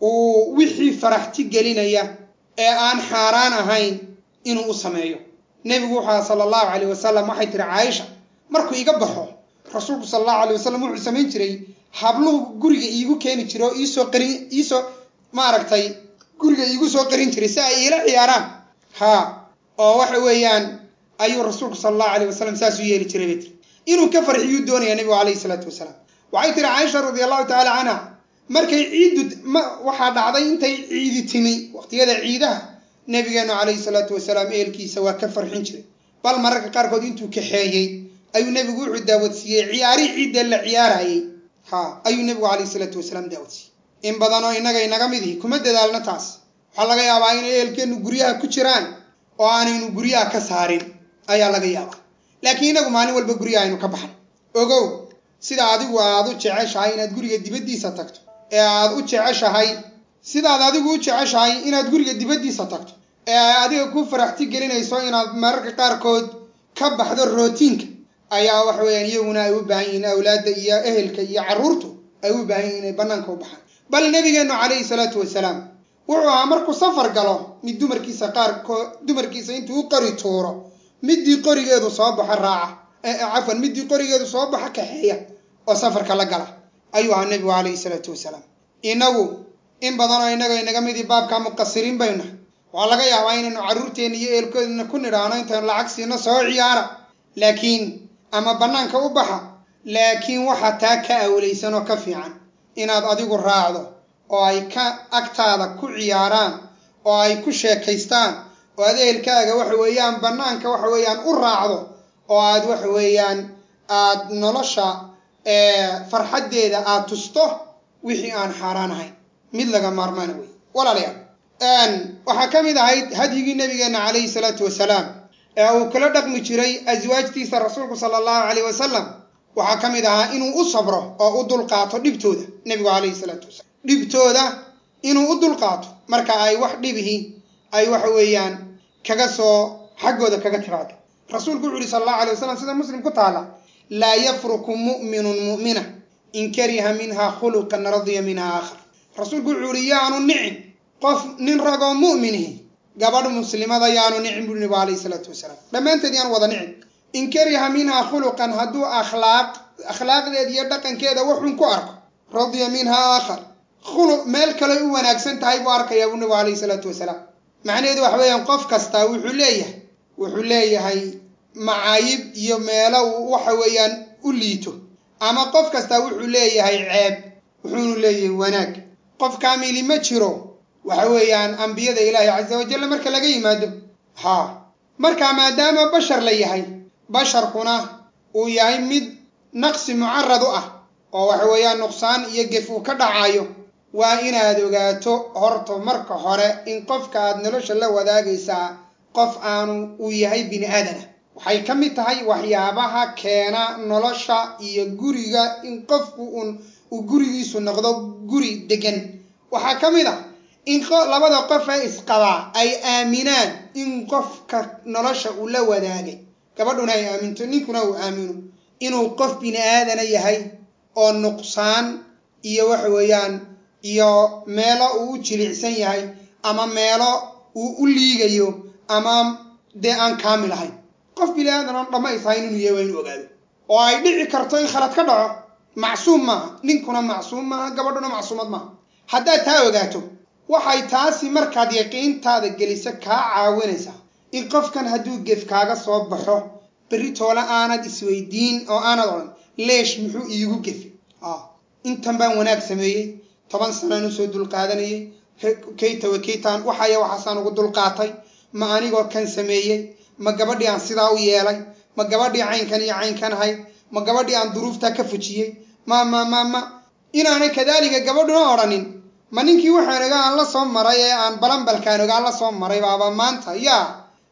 uu wixii faraxti gelinaya ee aan xaaraan ahayn inuu u sameeyo nebigu wuxuu aha sala allahu calayh wasalam waxay tihi caaisha markuu iga baxo rasuulku sala allahu alay wasalam wuxuu samayn jiray habluhu guriga iigu keeni jiray oo iisoo qarin iisoo maaragtay guriga iigu soo qarin jiray si ay iila ciyaaraan ha oo waxa weeyaan ayuu rasuulku sala allahu alayh wasalam saasuu yeeli jiray bay tiri inuu ka farxiyuu doonaya nebigu calayhi salaatu wasalaam waxay tihi caaisha radi allahu tacaala canha markay ciiddu waxaa dhacday intay ciidi timi waqtiyada ciidaha nebigeenu calayhi salaatu wasalaam ehelkiisa waa ka farxin jiray bal mararka qaarkood intuu kaxeeyey ayuu nebigu wuxuu daawadsiiyey ciyaarihii ciidda la ciyaarayey ha ayuu nebigu calayhi salaatu wasalaam daawadsiiyey in badanoo innaga inaga mid ihi kuma dadaalno taas waxaa laga yaabaa inay ehelkeennu guryaha ku jiraan oo aanaynu guryaha ka saarin ayaa laga yaabaa laakiin inagu maalin walba guryaha aynu ka baxno ogow sida adigu aad u jeceshahay inaad guriga dibaddiisa tagto ee aad u jeceshahay sidaad adigu u jeceshahay inaad guriga dibaddiisa tagto ee ay adiga ku faraxti gelinayso inaad mararka qaarkood ka baxdo rootiinka ayaa waxa weeyaan iyaguna ay u baahan yihiin awlaadda iyo ehelka iyo carruurtu ay u baahan yihin inay bannaanka u baxaan bal nebigeennu calayhi salaatu wasalaam wuxuu ahaa markuu safar galo mid dumarkiisa qaarkood dumarkiisa intuu u qori tuuro middii qorigeedu soo baxo raaca cafwan middii qorigeedu soo baxo kaxeeya oo safarka la gala ayuu ahaa nebigu calayhi salaatu wasalaam inagu in badanoo innaga inaga midii baabka muqasiriin baynu nahay waxaa laga yaabaa inaynu carruurteenna iyo eelkoodna ku nidhaano intaynu lacag siino soo ciyaara laakiin ama bannaanka u baxa laakiin waxaa taa ka awlaysan oo ka fiican inaad adigu raacdo oo ay ka agtaada ku ciyaaraan oo ay ku sheekaystaan oo aad ehelkaaga waxa weeyaan bannaanka waxa weeyaan u raacdo oo aad waxa weeyaan aad nolosha farxaddeeda aad tusto wixii aan xaaraan ahayn mid laga maarmaana wey walaalayaal waxaa ka mid ahayd hadyigii nabigeenna calayhi salaatu wasalaam ee uu kala dhaqmi jiray aswaajtiisa rasuulku sala allahu calayh wasalam waxaa ka mid ahaa inuu u sabro oo u dulqaato dhibtooda nebigu calayhi salaatu wasalaam dhibtooda inuu u dulqaato marka ay wax dhibihi ay waxa weeyaan kaga soo xaggooda kaga timaado rasuulku wuxu uhi sala allahu alay wasalam sida muslim ku taala laa yafruku mu'minun mu'mina in kariha minha khuluqan radiya minha aakhar rasuulku wuxuu ihi yaanu nicin qof nin ragoo mu'minihi gabadh muslimada yaanu nicin buri nebigu calayhi salaatu wasalaam dhammaanteed yaanu wada nicin in kariha minha khuluqan hadduu akhlaaq akhlaaqdeeda iyo dhaqankeeda wuxun ku arko radiya minha aakhar khuluq meel kale u wanaagsan tahay buu arkayaa buu nebigu calayhi salaatu wasalaam macnaheedu waxa weeyaan qof kastaa wuxuu leeyahay wuxuu leeyahay macaayib iyo meelo uu waxa weeyaan u liito ama qof kastaa wuxuu leeyahay ceeb wuxuunu leeyahay wanaag qof kaamili ma jiro waxa weeyaan ambiyada ilaahi casa wajalla marka laga yimaado haa marka maadaama bashar la yahay basharkuna uu yahay mid naqsi mucarad u ah oo waxa weeyaan nuqsaan iyo gef uu ka dhacayo waa inaad ogaato horta marka hore in qofka aad nolosha la wadaagaysaa qof aanu uu yahay bini aadana waxay ka mid tahay waxyaabaha keena nolosha iyo guriga in qofku un uu gurigiisu noqdo guri degan waxaa ka mid ah in labada qof ee isqabaa ay aaminaan in qofka nolosha uu la wadaagay gabadhuna ay aaminto ninkuna uu aamino inuu qof bini aadana yahay oo nuqsaan iyo waxa weeyaan iyo meelo uu u jilicsan yahay ama meelo uu u liigayo ama dee aan kaamil ahayn qof bini aadan oon dhammaysahayn inuu yahay waa inu ogaado oo ay dhici karto in khalad ka dhaco macsuum maaha ninkuna macsuum maaha gabadhuna macsuumad maaha haddaad taa ogaato waxay taasi markaad yaqiintaada gelisa kaa caawinaysaa in qofkan hadduu gef kaaga soo baxo berri toole aanad isweydiin oo aanad odhan leesh muxuu iigu gefi intan baan wanaag sameeyey toban sanaan usoo dulqaadanayay kaytawa kaytaan waxaya waxaasaan ugu dulqaatay ma anigoo kan sameeyey ma gabadhii aan sidaa u yeelay ma gabadhii caynkan iyo caynkan ahayd ma gabadhii aan duruuftaa ka fujiyey ma ma ma ma inaanay kadaalika gabadhuna odhanin ma ninkii waxaan ogaa aan la soo maray ee aan balanbalkaan ogaa la soo maray baaba maanta yaa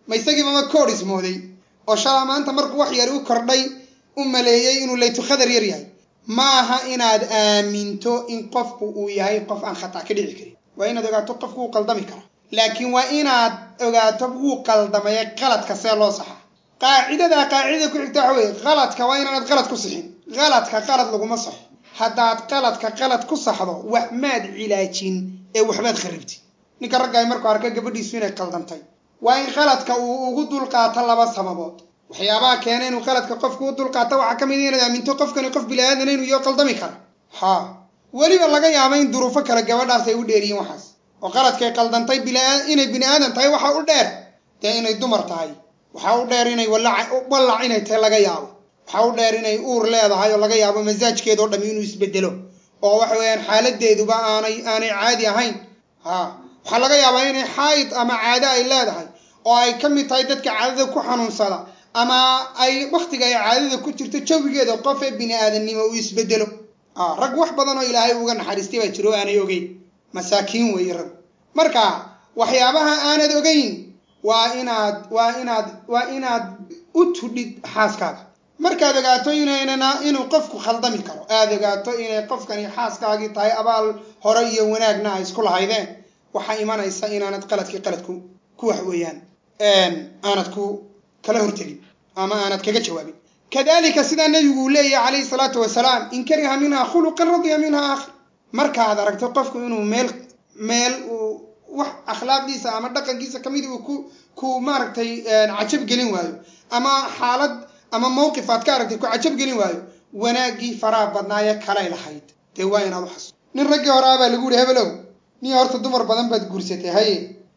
ma isagiiba ma koodh ismooday oo shalaa maanta markuu wax yari u kordhay u maleeyey inuu laytu khadar yar yahay maaha inaad aaminto in qofku uu yahay qof aan khata ka dhici karin waa inaad ogaato qofku wuu qaldami kara laakiin waa inaad ogaato wuu qaldamaya qaladka see loo saxaa qaacidadaa qaacidada ku xigta waxa weeye qaladka waa inaanad qalad ku sixin qaladka qalad laguma saxo haddaad qaladka qalad ku saxdo wax maad cilaajin ee waxbaad kharibtid ninka raggaay markuu arka gabadhiisu inay qaldantay waa in qaladka uu ugu dulqaato laba sababood waxyaabaha keena inuu qaladka qofku u dulqaato waxaa ka mid inaad aaminto qofkani qof bilaadan inuu iyo qaldami kara ha weliba laga yaaba in duruufo kale gabadhaas ay u dheeriyiin waxaas oo qaladkay qaldantay inay bini aadan tahay waxa u dheer dee inay dumar tahay waxaa u dheer inay wallac inay tahay laga yaabo waxaa u dheer inay uur leedahay oo laga yaabo masaajkeedao dhami inuu isbedelo oo waxa weeyaan xaaladeeduba aanay aanay caadi ahayn ha waxaa laga yaabaa inay xaayid ama caado ay leedahay oo ay ka mid tahay dadka caadada ku xanuunsada ama ay waktiga ay caadada ku jirto jawigeeda qof ee bini aadamnimo uu isbedelo rag wax badan oo ilaahay uga naxariistay baa jiro o aanay ogeyn masaakiin weeye rag marka waxyaabaha aanad ogeyn waa inaad waa inaad waa inaad u tudhid xaaskaaga markaad ogaato inaynana inuu qofku khaldami karo aad ogaato inay qofkani xaaskaagii tahay abaal hore iyo wanaagna ay isku lahaydeen waxaa imanaysa inaanad qaladkii qaladku ku wax weeyaan aanad ku kala hortegin ama aanad kaga jawaabin kadalika sidaa nabigu uu leeyahy calayhi salaatu wasalaam in kariha minha khuluqan radiya minha aakhar markaad aragto qofku inuu meel meel uu wax akhlaaqdiisa ama dhaqankiisa kamid uu ku ku maaragtay cajab gelin waayo ama xaalad ama mawqif aad ka aragtay ku cajab gelin waayo wanaaggii faraha badnaaye kalay lahayd dee waa inaad u xaso nin raggii hore abaa lagu yihi hebelow niyo horta dumar badan baad guursatay haye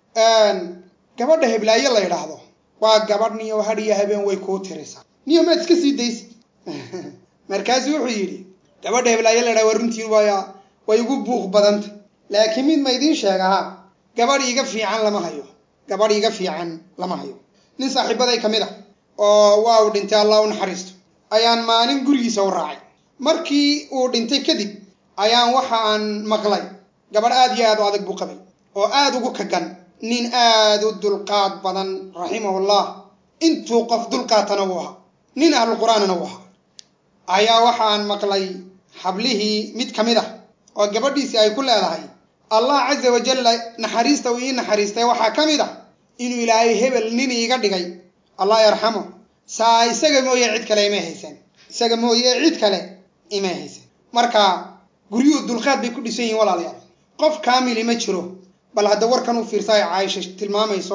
gabadha heblaayo la yidhaahdo waa gabadh niyo hadhiyo habeen way kuu tirisaa niyo maad iska sii daysid markaasuu wuxuu yidhi gabadha heblaayo la yidhahdo waa runtiin waaya way igu buuq badanta laakiin mid ma idiin sheegaha gabadh iiga fiican lama hayo gabadh iiga fiican lama hayo nin saaxiibaday ka mid ah oo waa uu dhintay allah u naxariisto ayaan maalin gurigiisa u raacay markii uu dhintay kadib ayaan waxa aan maqlay gabadh aad iyo aad u adag buu qabay oo aad ugu kagan nin aad u dulqaad badan raximahullah intuu qof dulqaatana wuu ahaa nin ahlu qur-aanana wuu ahaa ayaa waxa aan maqlay hablihii mid ka mid ah oo gabadhiisii ay ku leedahay allah casa wajalla naxariista uu ii naxariistay waxaa ka mid ah inuu ilaahay hebel nin iiga dhigay allah yarxamo saa isaga mooye cid kale imay haysan isaga mooye cid kale imay haysan marka guryuhu dulqaad bay ku dhisan yihiin walaalayaal qof kaamili ma jiro bal hadda warkan u fiirsa ay caaisha tilmaamayso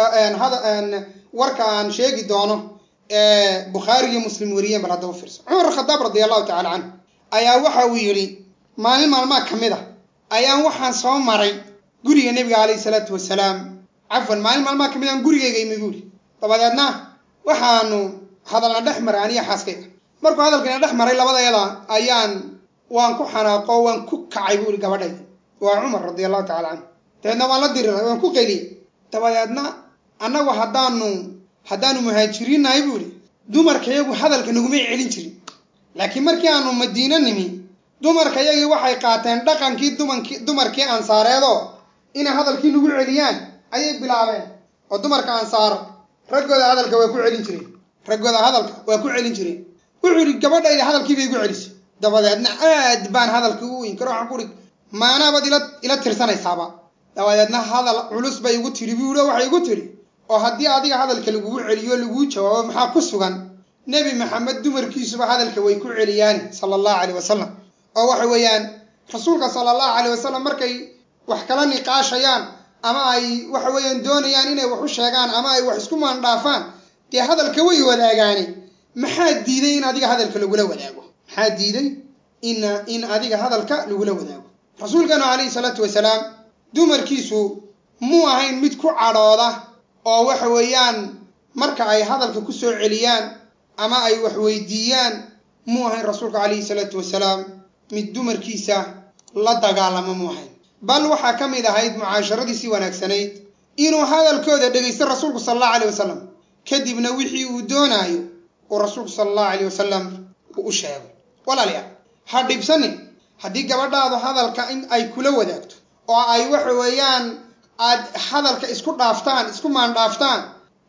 warka aan sheegi doono bukhaari iyo muslim wariyeen bal hadda u fiirso cumar khadaab radi allahu tacala canhu ayaa waxa uu yidhi maalin maalmaa ka mid a ayaan waxaan soo maray guriga nebiga calayhi salaatu wasalaam cafwan maalin maalmaa ka mid aan gurigayga imi buuri dabadeedna waxaanu hadalna dhex maray aniya xaaskayga markuu hadalkana dhex maray labadayada ayaan waan ku xanaaqo waan ku kacay buuri gabadhayda waa cumar radi allahu tacala canhu dabeedna waan la diriray waan ku qayliyey dabadeedna annagu haddaanu haddaanu muhaajiriinnahay buuri dumarkayagu hadalka nagumay celin jirin laakiin markii aanu madiino nimi dumarkayagii waxay qaateen dhaqankii dumankii dumarkii ansaareedoo inay hadalkii nagu celiyaan ayay bilaabeen oo dumarka ansaar raggooda hadalka waa ku celin jireen raggooda hadalka waa ku celin jireen wuxuu yidhi gabadhayda hadalkii bay igu celisay dabadeedna aad baan hadalkii u inkaro waxaan ku ihi maanaabaad ila ila tirsanaysaaba dabadeedna hadal culus bay igu tidhi buu yihi waxay igu tidhi oo haddii adiga hadalka lagugu celiyo laguu jawaabo maxaa ku sugan nebi maxamed dumarkiisuba hadalka way ku celiyaani sala allahu caleyh wasalam oo waxa weeyaan rasuulka sala allahu caleyh wasalam markay wax kala niqaashayaan ama ay waxa weeyaan doonayaan inay wax u sheegaan ama ay wax isku maandhaafaan dee hadalka way wadaagaani maxaa diiday in adiga hadalka lagula wadaago maxaa diiday in in adiga hadalka lagula wadaago rasuulkeenu calayhi salaatu wasalaam dumarkiisu muu ahayn mid ku cadhooda oo waxa weeyaan marka ay hadalka ku soo celiyaan ama ay wax weydiiyaan muu ahayn rasuulka calayhi salaatu wasalaam mid dumarkiisa la dagaalamo muu ahayn bal waxaa ka mid ahayd mucaasharadiisii wanaagsanayd inuu hadalkooda dhegaysto rasuulku sala allahu aleyh wasalam kadibna wixii uu doonaayo uu rasuulku sala allahu aleyh wasalam uu u sheego walaalayaal ha dhibsanin haddii gabadhaadu hadalka in ay kula wadaagto oo ay waxa weeyaan aad hadalka isku dhaaftaan isku maandhaaftaan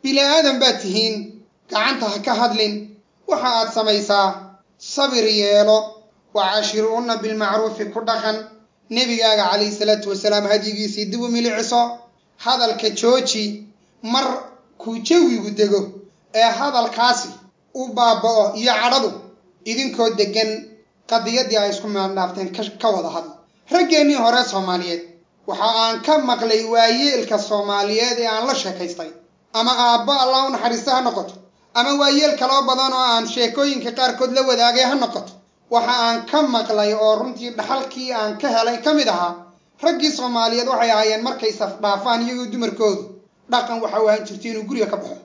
bini aadan baad tihiin gacanta ha ka hadlin waxa aad samaysaa sabir yeelo wa caashiruunna bilmacruufi ku dhaqan nebigaaga calayhi salaatu wasalaam hadyigiisii dib u miliciso hadalka jooji mar kuu jawigu dego ee hadalkaasi u baaba'o iyo cadhadu idinkoo deggan qadiyaddii ay isku meeldhaafteen ka wada hadla raggeennii hore soomaaliyeed waxa aan ka maqlay waayeelka soomaaliyeed ee aan la sheekaystay ama aabbo allah u naxariista ha noqoto ama waayeel kaloo badan oo aan sheekooyinka qaarkood la wadaagay ha noqoto waxa aan ka maqlay oo runtii dhaxalkii aan ka helay ka mid ahaa raggii soomaaliyeed waxay ahaayeen markay safdhaafaan iyagoo dumarkoodu dhaqan waxa u ahaan jirtay inuu guriga ka baxo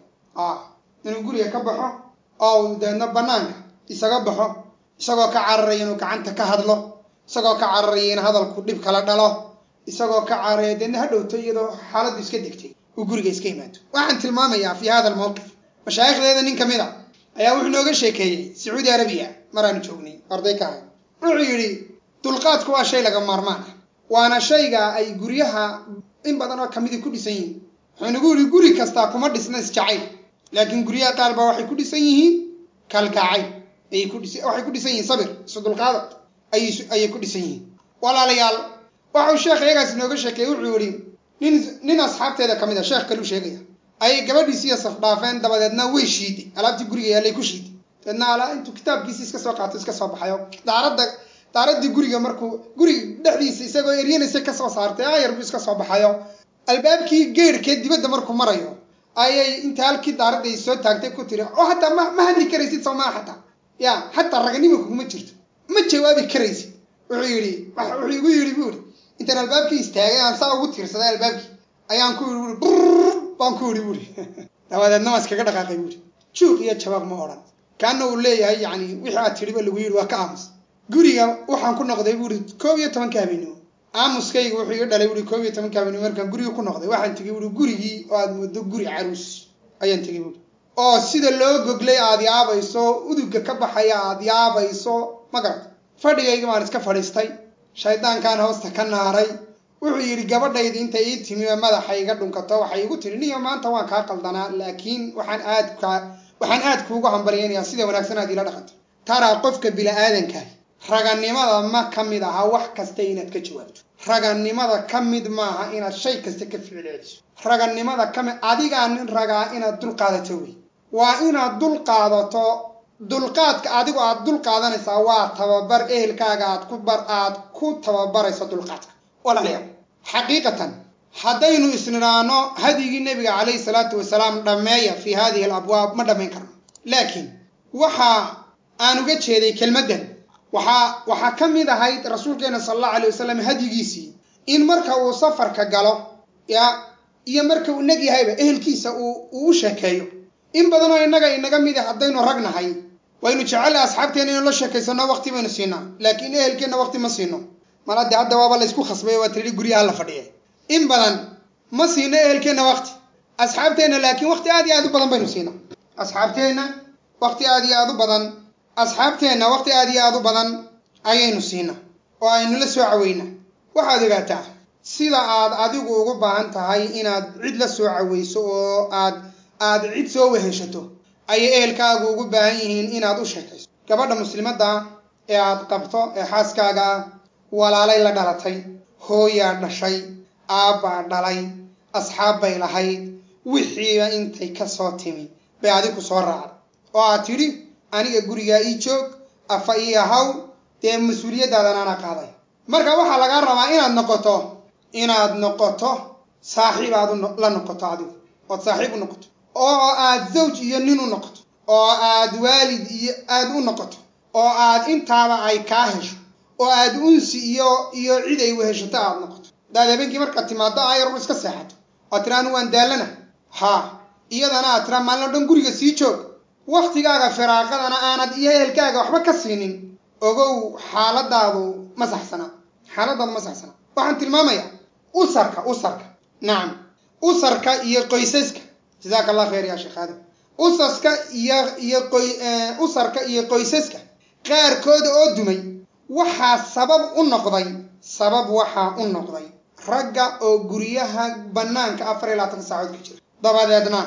inuu guriga ka baxo oo uu deedna bannaanka isaga baxo isagoo ka cararaya inuu gacanta ka hadlo isagoo ka cararaya in hadalku dhib kala dhalo isagoo ka cararaya deedna ha dhowto iyadoo xaaladdu iska degtay uu guriga iska yimaado waxaan tilmaamayaa fi hada almowqif mashaayikhdeeda nin ka mid a ayaa wuxuu nooga sheekeeyey sacuudi arabiya maraanu joognay arday ka ahay wuxuu yidhi dulqaadku waa shay laga maarmaan ah waana shayga ay guryaha in badan oo kamidi ku dhisan yihiin wuxuu nagu yidhi guri kastaa kuma dhisna isjacayl laakiin guryaha qaar baa waxay ku dhisan yihiin kalgacayl ayay ku dhis waxay ku dhisan yihiin sabir isu dulqaada ayay ayay ku dhisan yihiin walaalayaal waxau sheekh iyagaas inooga sheekeeyey wuxuu yidhi nin nin asxaabteeda ka mid a sheekh kaluu sheegaya ayay gabadhiisiiyo safdhaafeen dabadeedna way shiiday alaabtii guriga yaallay ku shiiday dabeedna alaa intuu kitaabkiisi iska soo qaato iska soo baxay oo daaradda daaraddii guriga markuu guriga dhexdiisa isagoo eryanaysa ka soo saartay aayar buu iska soo baxayo albaabkii geerhkee dibadda markuu marayo ayay inta halkii daaradday soo taagtay ku tiri oo hataa ma ma hadli karaysid soo maa xataa ya xataa raganima kuguma jirto ma jawaabi karaysid wuxuu yidhi wuxuu igu yidhi buu yidhi intaan albaabkii istaagay aan saa ugu tiirsaday albaabkii ayaan ku yidhi buuri brr baan ku yidhi buuri dabadeedna waan iskaga dhaqaaqay buuri juuq iyo jawaab ma odhan kaana uu leeyahay yacni wixii aad tidhiba lagu yidhi waa ka aamus guriga waxaan ku noqday buuri koob iyo tobanka habeenimo aamuskayga wuxuu iga dhalay buuri koob iyo tobanka habeenimo markaan guriga ku noqday waxaan tegey buuri gurigii oo aad moodo guri caruus ayaan tegey buuri oo sida loo goglay aad yaabayso uduga ka baxaya aad yaabayso ma garata fadhigayga baan iska fadhiistay shaydaankaan hoosta ka naaray wuxuu yidhi gabadhaydi intay ii timi oo madaxa iga dhunkato waxay igu tiri niyo maanta waan kaa qaldanaa laakiin waxaan aad kaa waxaan aad kuugu hambaryaynayaa sida wanaagsan aad ila dhaqanto taraa qofka bili-aadankaah raganimada ma ka mid aha wax kasta inaad ka jawaabto raganimada ka mid maaha inaad shay kasta ka ficilceliso raganimada ka mid adigaa nin ragaa inaad dul qaadato wey waa inaad dul qaadato dulqaadka adigu aad dul qaadanaysaa waa tababar ehelkaaga aad ku bar aad ku tababarayso dulqaadka walaalayaal xaqiiqatan haddaynu isnidhaano hadyigii nebiga calayhi salaatu wasalaam dhammeeya fii hadihi alabwaab ma dhammayn karno laakiin waxa aan uga jeeday kelmaddan waxaa waxaa ka mid ahayd rasuulkeena sala allahu alay wasalam hadyigiisii in marka uu safarka galo ya iyo marka uu neg yahayba ehelkiisa uu uu u sheekeeyo in badanoo innaga inaga mid a haddaynu rag nahay waynu jecella asxaabteena inuu la sheekaysano waqti baynu siinaa laakiin ehelkeenna waqti ma siino mal hadde hadda waaba laysku khasbay waa tihi guryaha la fadhiya in badan ma siino ehelkeenna waqti asxaabteenna laakiin waqti aad iyo aad u badan baynu siinaa asxaabteenna waqti aad iyo aad u badan asxaabteenna waqti aad iyo aad u badan ayaynu siinaa oo aynu la soo caweyna waxaad ogaataa sida aad adigu ugu baahan tahay inaad cid la soo caweyso oo aad aad cid soo weheshato ayay ehelkaagu ugu baahan yihiin inaad u sheekayso gabadha muslimadda ee aad qabto ee xaaskaaga ah walaalay la dhalatay hooyaa dhashay aabbaa dhalay asxaab bay lahayd wixiiba intay ka soo timi bay adigu soo raacday oo aad tidhi aniga gurigaa ii joog afa ii ahaw dee mas-uuliyadaadan ana qaaday marka waxaa lagaa rabaa inaad noqoto inaad noqoto saaxiib aad la noqoto adigu ood saaxiib u noqoto oo aad zawj iyo nin u noqoto oo aad waalid iyo aad u noqoto oo aad intaaba ay kaa hesho oo aad unsi iyo iyo cid ay weheshato aad noqoto hadaad habeenkii markaad timaado ayar iska seexato oo tira anu waan daallana haa iyadana aad tira maalin o dhan guriga sii joog waktigaaga firaaqadana aanad iyo ehelkaaga waxba ka siinin ogow xaaladaadu ma saxsana xaaladaadu ma saxsana waxaan tilmaamayaa usarka usarka nacam usarka iyo qoysaska jazaaka allah khayr ya sheekh aadam usaska iyo iyo qoy usarka iyo qoysaska qaarkooda oo dumay waxaa sabab u noqday sabab waxaa u noqday ragga oo guryaha bannaanka afar iyo labaatanka saacood ka jira dabadeedna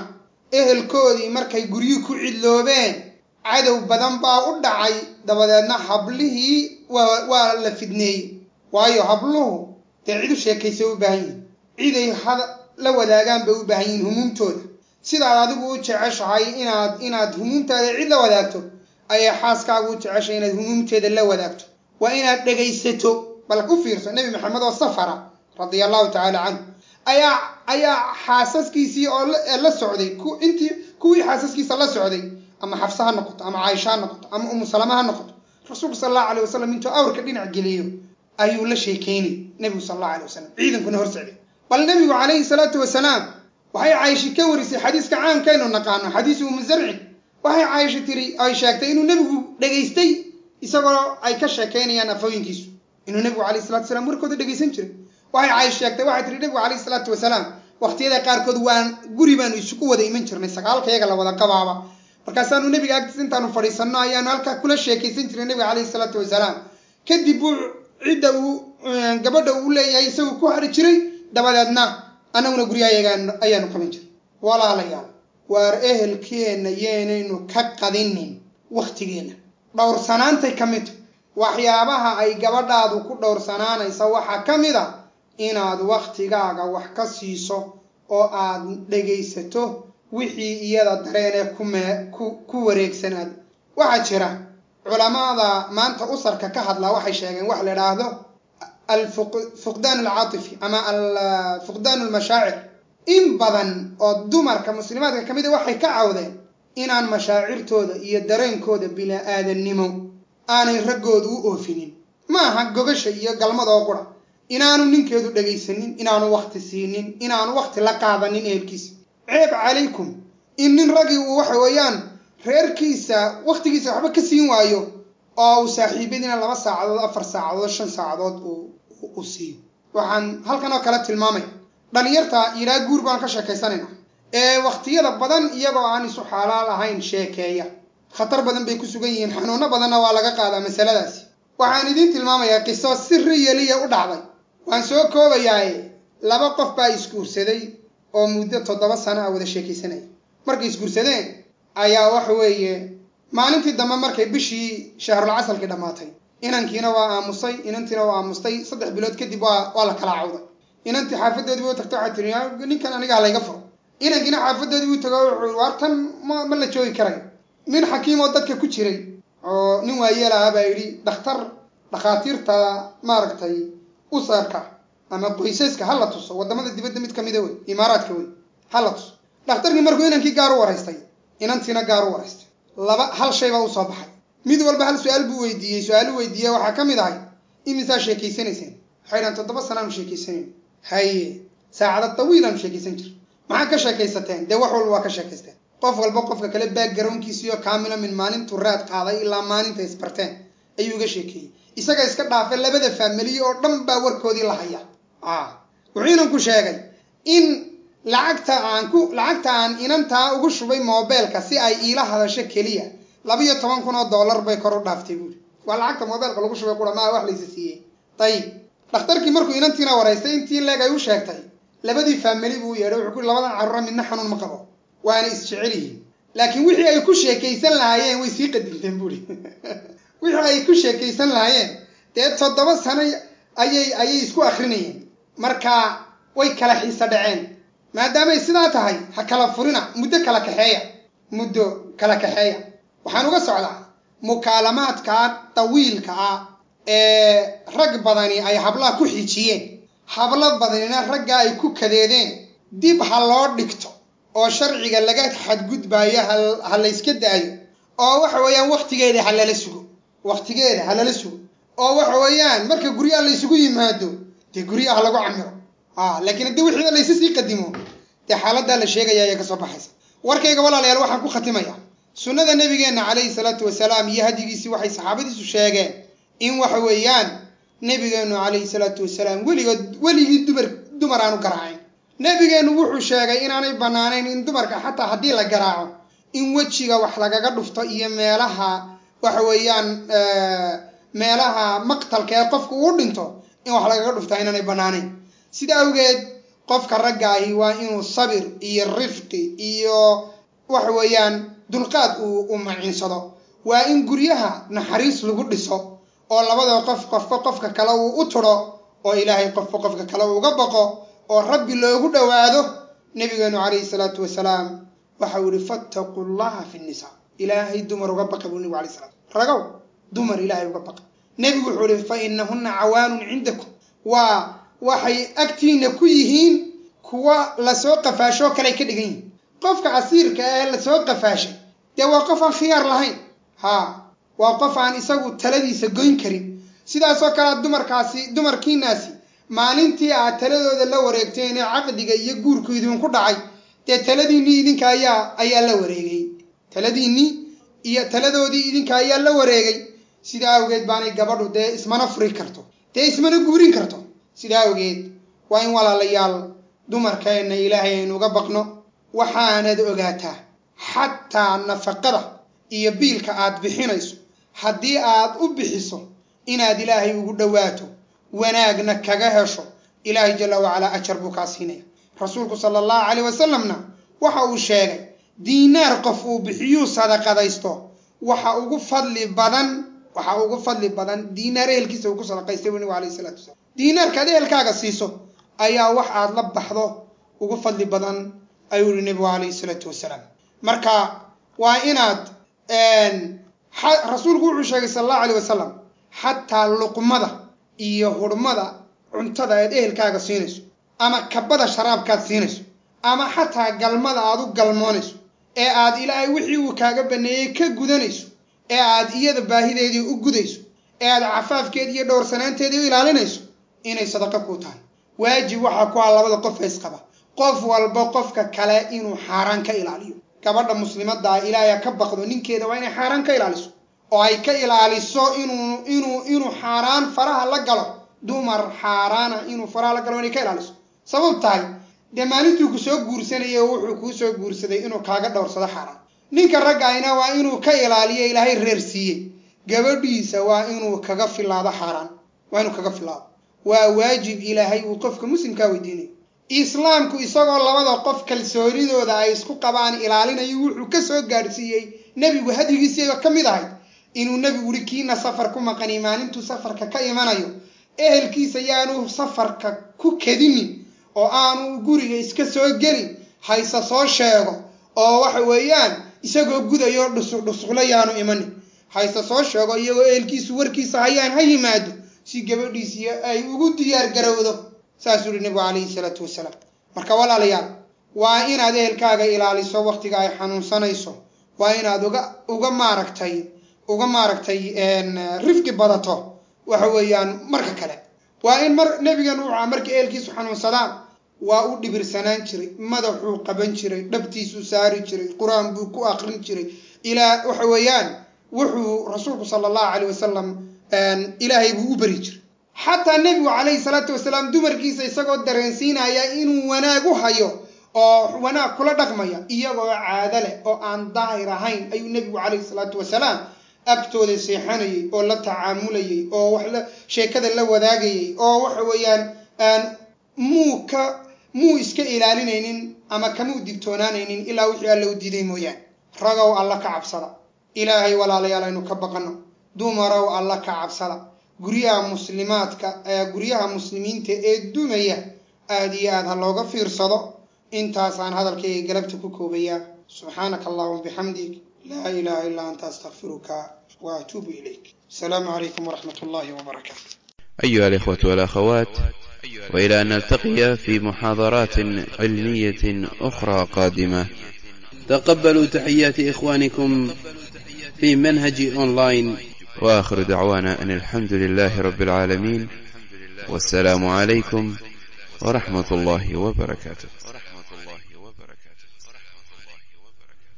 ehelkoodii markay guryu ku cidloobeen cadow badan baa u dhacay dabadeedna hablihii waa waa la fidneeyey waayo habluhu dee cid u sheekaysay u baahan yihin ciday hada la wadaagaan bay u baahan yihiin humuumtooda sidaad adigu u jeceshahay inaad inaad humuumtaada cid la wadaagto ayay xaaskaagu u jeceshahay inaad humuumteeda la wadaagto waa inaad dhegaysato bal u fiirso nebi maxamed oo safara radia allahu tacaala canhu ayaa ayaa xaasaskiisii oo la socday intii kuwii xaasaskiisa la socday ama xafse ha noqoto ama caaisha ha noqoto ama umu salama ha noqoto rasuulku sal allahu alay wasalam intuu awrka dhinac geliyo ayuu la sheekeynay nebigu sal allahu alay wasalam ciidankuna hor socday bal nebigu calayhi salaatu wasalaam waxay caaisha ka warisay xadiiska caamkaynu naqaano xadiisu umu zarcin waxay caaisha tiri ay sheegtay inuu nebigu dhegaystay isagoo ay ka sheekeynayaan afooyinkiisu inuu nebigu calayhi salatu wasalaam warkooda dhegaysan jiray waxay caaisha sheegtay waxay tiri nebigu calayhi salaatu wasalaam waqtiyada qaarkood waan guri baanu isugu wada iman jirnay sagaalkayaga la wada qabaaba markaasaanu nebiga agtiis intaanu fadhiisanno ayaanu halkaa kula sheekaysan jiray nebiga calayhi salaatu wasalaam kadib buu cidda uu gabadha uu leeyahay isagu ku hari jiray dabadeedna annaguna guryahayaga ayaanu qaban jiray walaalayaal waar ehelkeenna yeenaynu ka qadinin wakhtigeenna dhowrsanaantay ka mid waxyaabaha ay gabadhaadu ku dhowrsanaanaysa waxaa ka mid a inaad wakhtigaaga wax ka siiso oo aad dhegaysato wixii iyada dareenee kumee ku ku wareegsanaad waxaa jira culamada maanta usarka ka hadlaa waxay sheegeen wax la idhaahdo alfuqdaan alcaatifi ama alfuqdaan almashaacir in badan oo dumarka muslimaadka ka mid a waxay ka cawdeen inaan mashaacirtooda iyo dareenkooda bila-aadannimo aanay raggoodu u oofinin ma aha gogasha iyo galmada oo qura inaanu ninkeedu dhegaysanin inaanu wakti siinin inaanu wakti la qaadanin ehelkiisa ceeb calaykum in nin raggii uu waxa weeyaan reerkiisa wakhtigiisa waxba ka siin waayo oo uu saaxiibadiina laba saacadood afar saacadood shan saacadood uu siiyo waxaan halkan oo kale tilmaamaya dhalinyarta yidhaa guur baan ka sheekaysanayna ee wakhtiyada badan iyagoo aan isu xaalaal ahayn sheekeeya khatar badan bay ku sugan yihiin xanuuno badanna waa laga qaadaa masaladaasi waxaan idiin tilmaamayaa qiso si riyaliya u dhacday waan soo koobayaaye laba qof baa isguursaday oo muddo toddoba sano a wada sheekaysanaya markay isguursadeen ayaa waxa weeye maalintii dambe markay bishii shahrul casalkii dhammaatay inankiina waa aamusay inantiina waa aamustay saddex bilood kadib waa waa la kala cawday inantii xaafadoodii u tagta waxay tiri ninkan aniga ha layga furo inankiina xaafadoodii u tago wuxuu waar tan ma ma la joogi karayo nin xakiim oo dadka ku jiray oo nin waayeel aha baa yidhi dhakhtar dhakhaatiirta maaragtay usarka ama qoysaska ha la tuso waddamada dibadda mid ka mida wey imaaraadka wey ha la tuso dhakhtarkii markuu inankii gaar u waraystay inantiina gaar u waraystay laba hal shay baa usoo baxay mid walba hal su-aal buu weydiiyey su-aalu weydiiye waxaa ka mid ahay imisaa sheekaysanayseen waxay dhahan toddoba sanaanu sheekaysanayn haye saacada tawiilaanu sheekaysan jir maxaa ka sheekaysateen dee wax walba waa ka sheekaysteen qof walba qofka kale backgroundkiisiyo kaamila min maalintuu raad qaaday ilaa maalinta isbarteen ayuu uga sheekeeyey isaga iska dhaafe labada faamiliye oo dhan baa warkoodii la haya wuxuu inanku sheegay in lacagta aan ku lacagta aan inantaa ugu shubay mobeelka si ay iila hadasho keliya labiyo toban kun oo dollar bay kor u dhaaftay buuri waa lacagta mobeelka lagu shubay qura maa wax laysa siiyey dayib dhakhtarkii markuu inantiina waraystay intii leeg ay u sheegtay labadii faamili buu yeedhay wuxuu ku labadan carruura midna xanuun ma qabo waana isjecel yihiin laakiin wixii ay ku sheekaysan lahaayeen way sii qadinteen buuri wixii ay ku sheekaysan lahaayeen dee toddoba sano ayay ayay isku akrinayeen marka way kala xiisa dhaceen maadaamay sidaa tahay ha kala furina muddo kala kaxeeya muddo kala kaxeeya waxaan uga socdaa mukaalamaadka tawiilka ah ee rag badani ay hablaha ku xijiyeen hablo badanina ragga ay ku kadeedeen dib ha loo dhigto oo sharciga laga xadgudbaayo ha layska daayo oo waxa weeyaan wakhtigeeda ha lala sugo wakhtigeeda ha lala sugo oo waxa weeyaan marka guryaha laysugu yimaado dee guryaha lagu camiro laakiin haddii wixiiba laysi sii qadimo dee xaaladaa la sheegaya ayaa kasoo baxaysa warkayga walaalayaal waxaan ku khatimaya sunnada nabigeenna calayhi salaatu wasalaam iyo hadigiisii waxay saxaabadiisu sheegeen in waxa weeyaan nebigeennu calayhi salaatu wasalaam weligood weligii dumar dumar aanu garaacayn nebigeennu wuxuu sheegay inaanay bannaanayn in dumarka xataa haddii la garaaco in wejiga wax lagaga dhufto iyo meelaha waxa weeyaan meelaha maqtalka ee qofku uu dhinto in wax lagaga dhuftaa inaanay bannaanayn sida awgeed qofka ragga ahi waa inuu sabir iyo rifqi iyo waxa weeyaan dulqaad uu u maciinsado waa in guryaha naxariis lagu dhiso oo labadaba qof qofba qofka kale uu u turo oo ilaahay qofba qofka kale uga baqo oo rabbi loogu dhowaado nabigeenu calayhi salaatu wasalaam waxa uu yihi fattaqu llaha fi nisa ilaahay dumar uga baqa buu nebigu alayh salatu ragow dumar ilaahay uga baqa nebigu wuxuu yihi fa inahunna cawaanun cindakum waa waxay agtiina ku yihiin kuwa lasoo qafaashoo kaley ka dhigan yihin qofka casiirka ee lasoo qafaashay dee waa qof aan khiyaar lahayn haa waa qof aan isagu taladiisa goyn karin sidaasoo kalea dumarkaasi dumarkiinaasi maalintii aad taladooda la wareegteen ee caqdiga iyo guurku idinku dhacay dee taladiinnii idinka ayaa ayaa la wareegay taladiinnii iyo taladoodii idinka ayaa la wareegay sidaa awgeed baanay gabadhu dee ismana furi karto dee ismana guurin karto sidaa awgeed waa in walaalayaal dumarkeenna ilaahay aynu uga baqno waxaanad ogaataa xataa nafaqada iyo biilka aad bixinayso haddii aad u bixiso inaad ilaahay ugu dhowaato wanaagna kaga hesho ilaahay jalla wacalaa ajar buu kaa siinaya rasuulku sala allahu caleyh wasalamna waxa uu sheegay diinaar qof uu bixiyuu sadaqadaysto waxa ugu fadli badan waxa ugu fadli badan diinaar ehelkiisa uu ku sadaqaystay buu nabigu alayhi salatu wasalam diinaarkaad ehelkaaga siiso ayaa wax aad la baxdo ugu fadli badan ayuu yihi nebigu calayhi salaatu wasalaam marka waa inaad rasuulku wuxuu sheegay sala allahu aleyh wasalam xataa luqmada iyo hurmada cuntada aad ehelkaaga siinayso ama kabada sharaabkaad siinayso ama xataa galmada aad u galmoonayso ee aad ilaahay wixii uu kaaga baneeyey ka gudanayso ee aad iyada baahideedii u gudayso ee aad cafaafkeedi iyo dhowrsanaanteedii u ilaalinayso inay sadaqa kuu tahay waajib waxaa ku ah labada qof isqaba qof walba qofka kale inuu xaaraan ka ilaaliyo gabadha muslimaddaa ilaahay ka baqdo ninkeeda waa inay xaaraan ka ilaaliso oo ay ka ilaaliso inuu inuu inuu xaaraan faraha la galo dumar xaaraana inuu faraha la galo inay ka ilaaliso sabab tahay dee maalintuu ku soo guursanayay oo wuxuu kuu soo guursaday inuu kaaga dhowrsado xaaraan ninka raggayna waa inuu ka ilaaliyo ilaahay reer siiyey gabadhiisa waa inuu kaga filaado xaaraan waa inuu kaga filaado waa waajib ilaahay uu qofka muslimkaa weydiinayo islaamku isagoo labada qof kalsoonidooda ay isku qabaan ilaalinayo wuxuu ka soo gaadhsiiyey nebigu hadyigiisiiba ka mid ahayd inuu nebigu yihi kiina safar ku maqani maalintuu safarka ka imanayo ehelkiisa yaanu safarka ku kadinin oo aanu guriga iska soo gelin hayse soo sheego oo waxa weeyaan isagoo gudayo dhusuq dhusuqla yaanu imanin hayse soo sheego iyagoo ehelkiisu warkiisa hayaan ha yimaado si gabadhiisii ay ugu diyaar garowdo saasuu yihi nebigu calayhi salaatu wasalaam marka walaalayaal waa inaad ehelkaaga ilaaliso waktiga ay xanuunsanayso waa inaad uga uga maaragtay uga maaragtay rifqi badato waxa weeyaan marka kale waa in mar nebigeenu wuxua markay ehelkiisu xanuunsadaan waa u dhibirsanaan jiray madaxuu qaban jiray dhabtiisuu saari jiray qur-aan buu ku aqrin jiray ilaa waxa weeyaan wuxuu rasuulku sala allahu caleyh wasalam ilaahay buu u beri jiray xataa nebigu calayhi salaatu wasalaam dumarkiisa isagoo dareensiinaya inuu wanaag u hayo oo wanaag kula dhaqmaya iyagoo caado leh oo aan daahir ahayn ayuu nebigu calayhi salaatu wasalaam agtooda seexanayay oo la tacaamulayay oo wax la sheekada la wadaagayay oo waxa weeyaan muu ka muu iska ilaalinaynin ama kamuu digtoonaanaynin ilaa wixii alla u diiday mooyaane ragow alla ka cabsada ilaahay walaalayaal aynu ka baqano dumarow alla ka cabsada guryaha muslimaadka guryaha muslimiinta ee dumaya aada iyo aad ha looga fiirsado intaasaan hadalkayga galabta ku koobayaa subxaanaka allahuma bixamdig laa ilaha illaa anta astakfiruka wa atuubu ilayk asalaamu calaykum waraxmat ullahi wbarakaatu أيها الإخوة والأخوات وإلى أن نلتقي في محاضرات علمية أخرى قادمة تقبلوا تحيات إخوانكم في منهج أونلاين وآخر دعوانا أن الحمد لله رب العالمين والسلام عليكم ورحمة الله وبركاته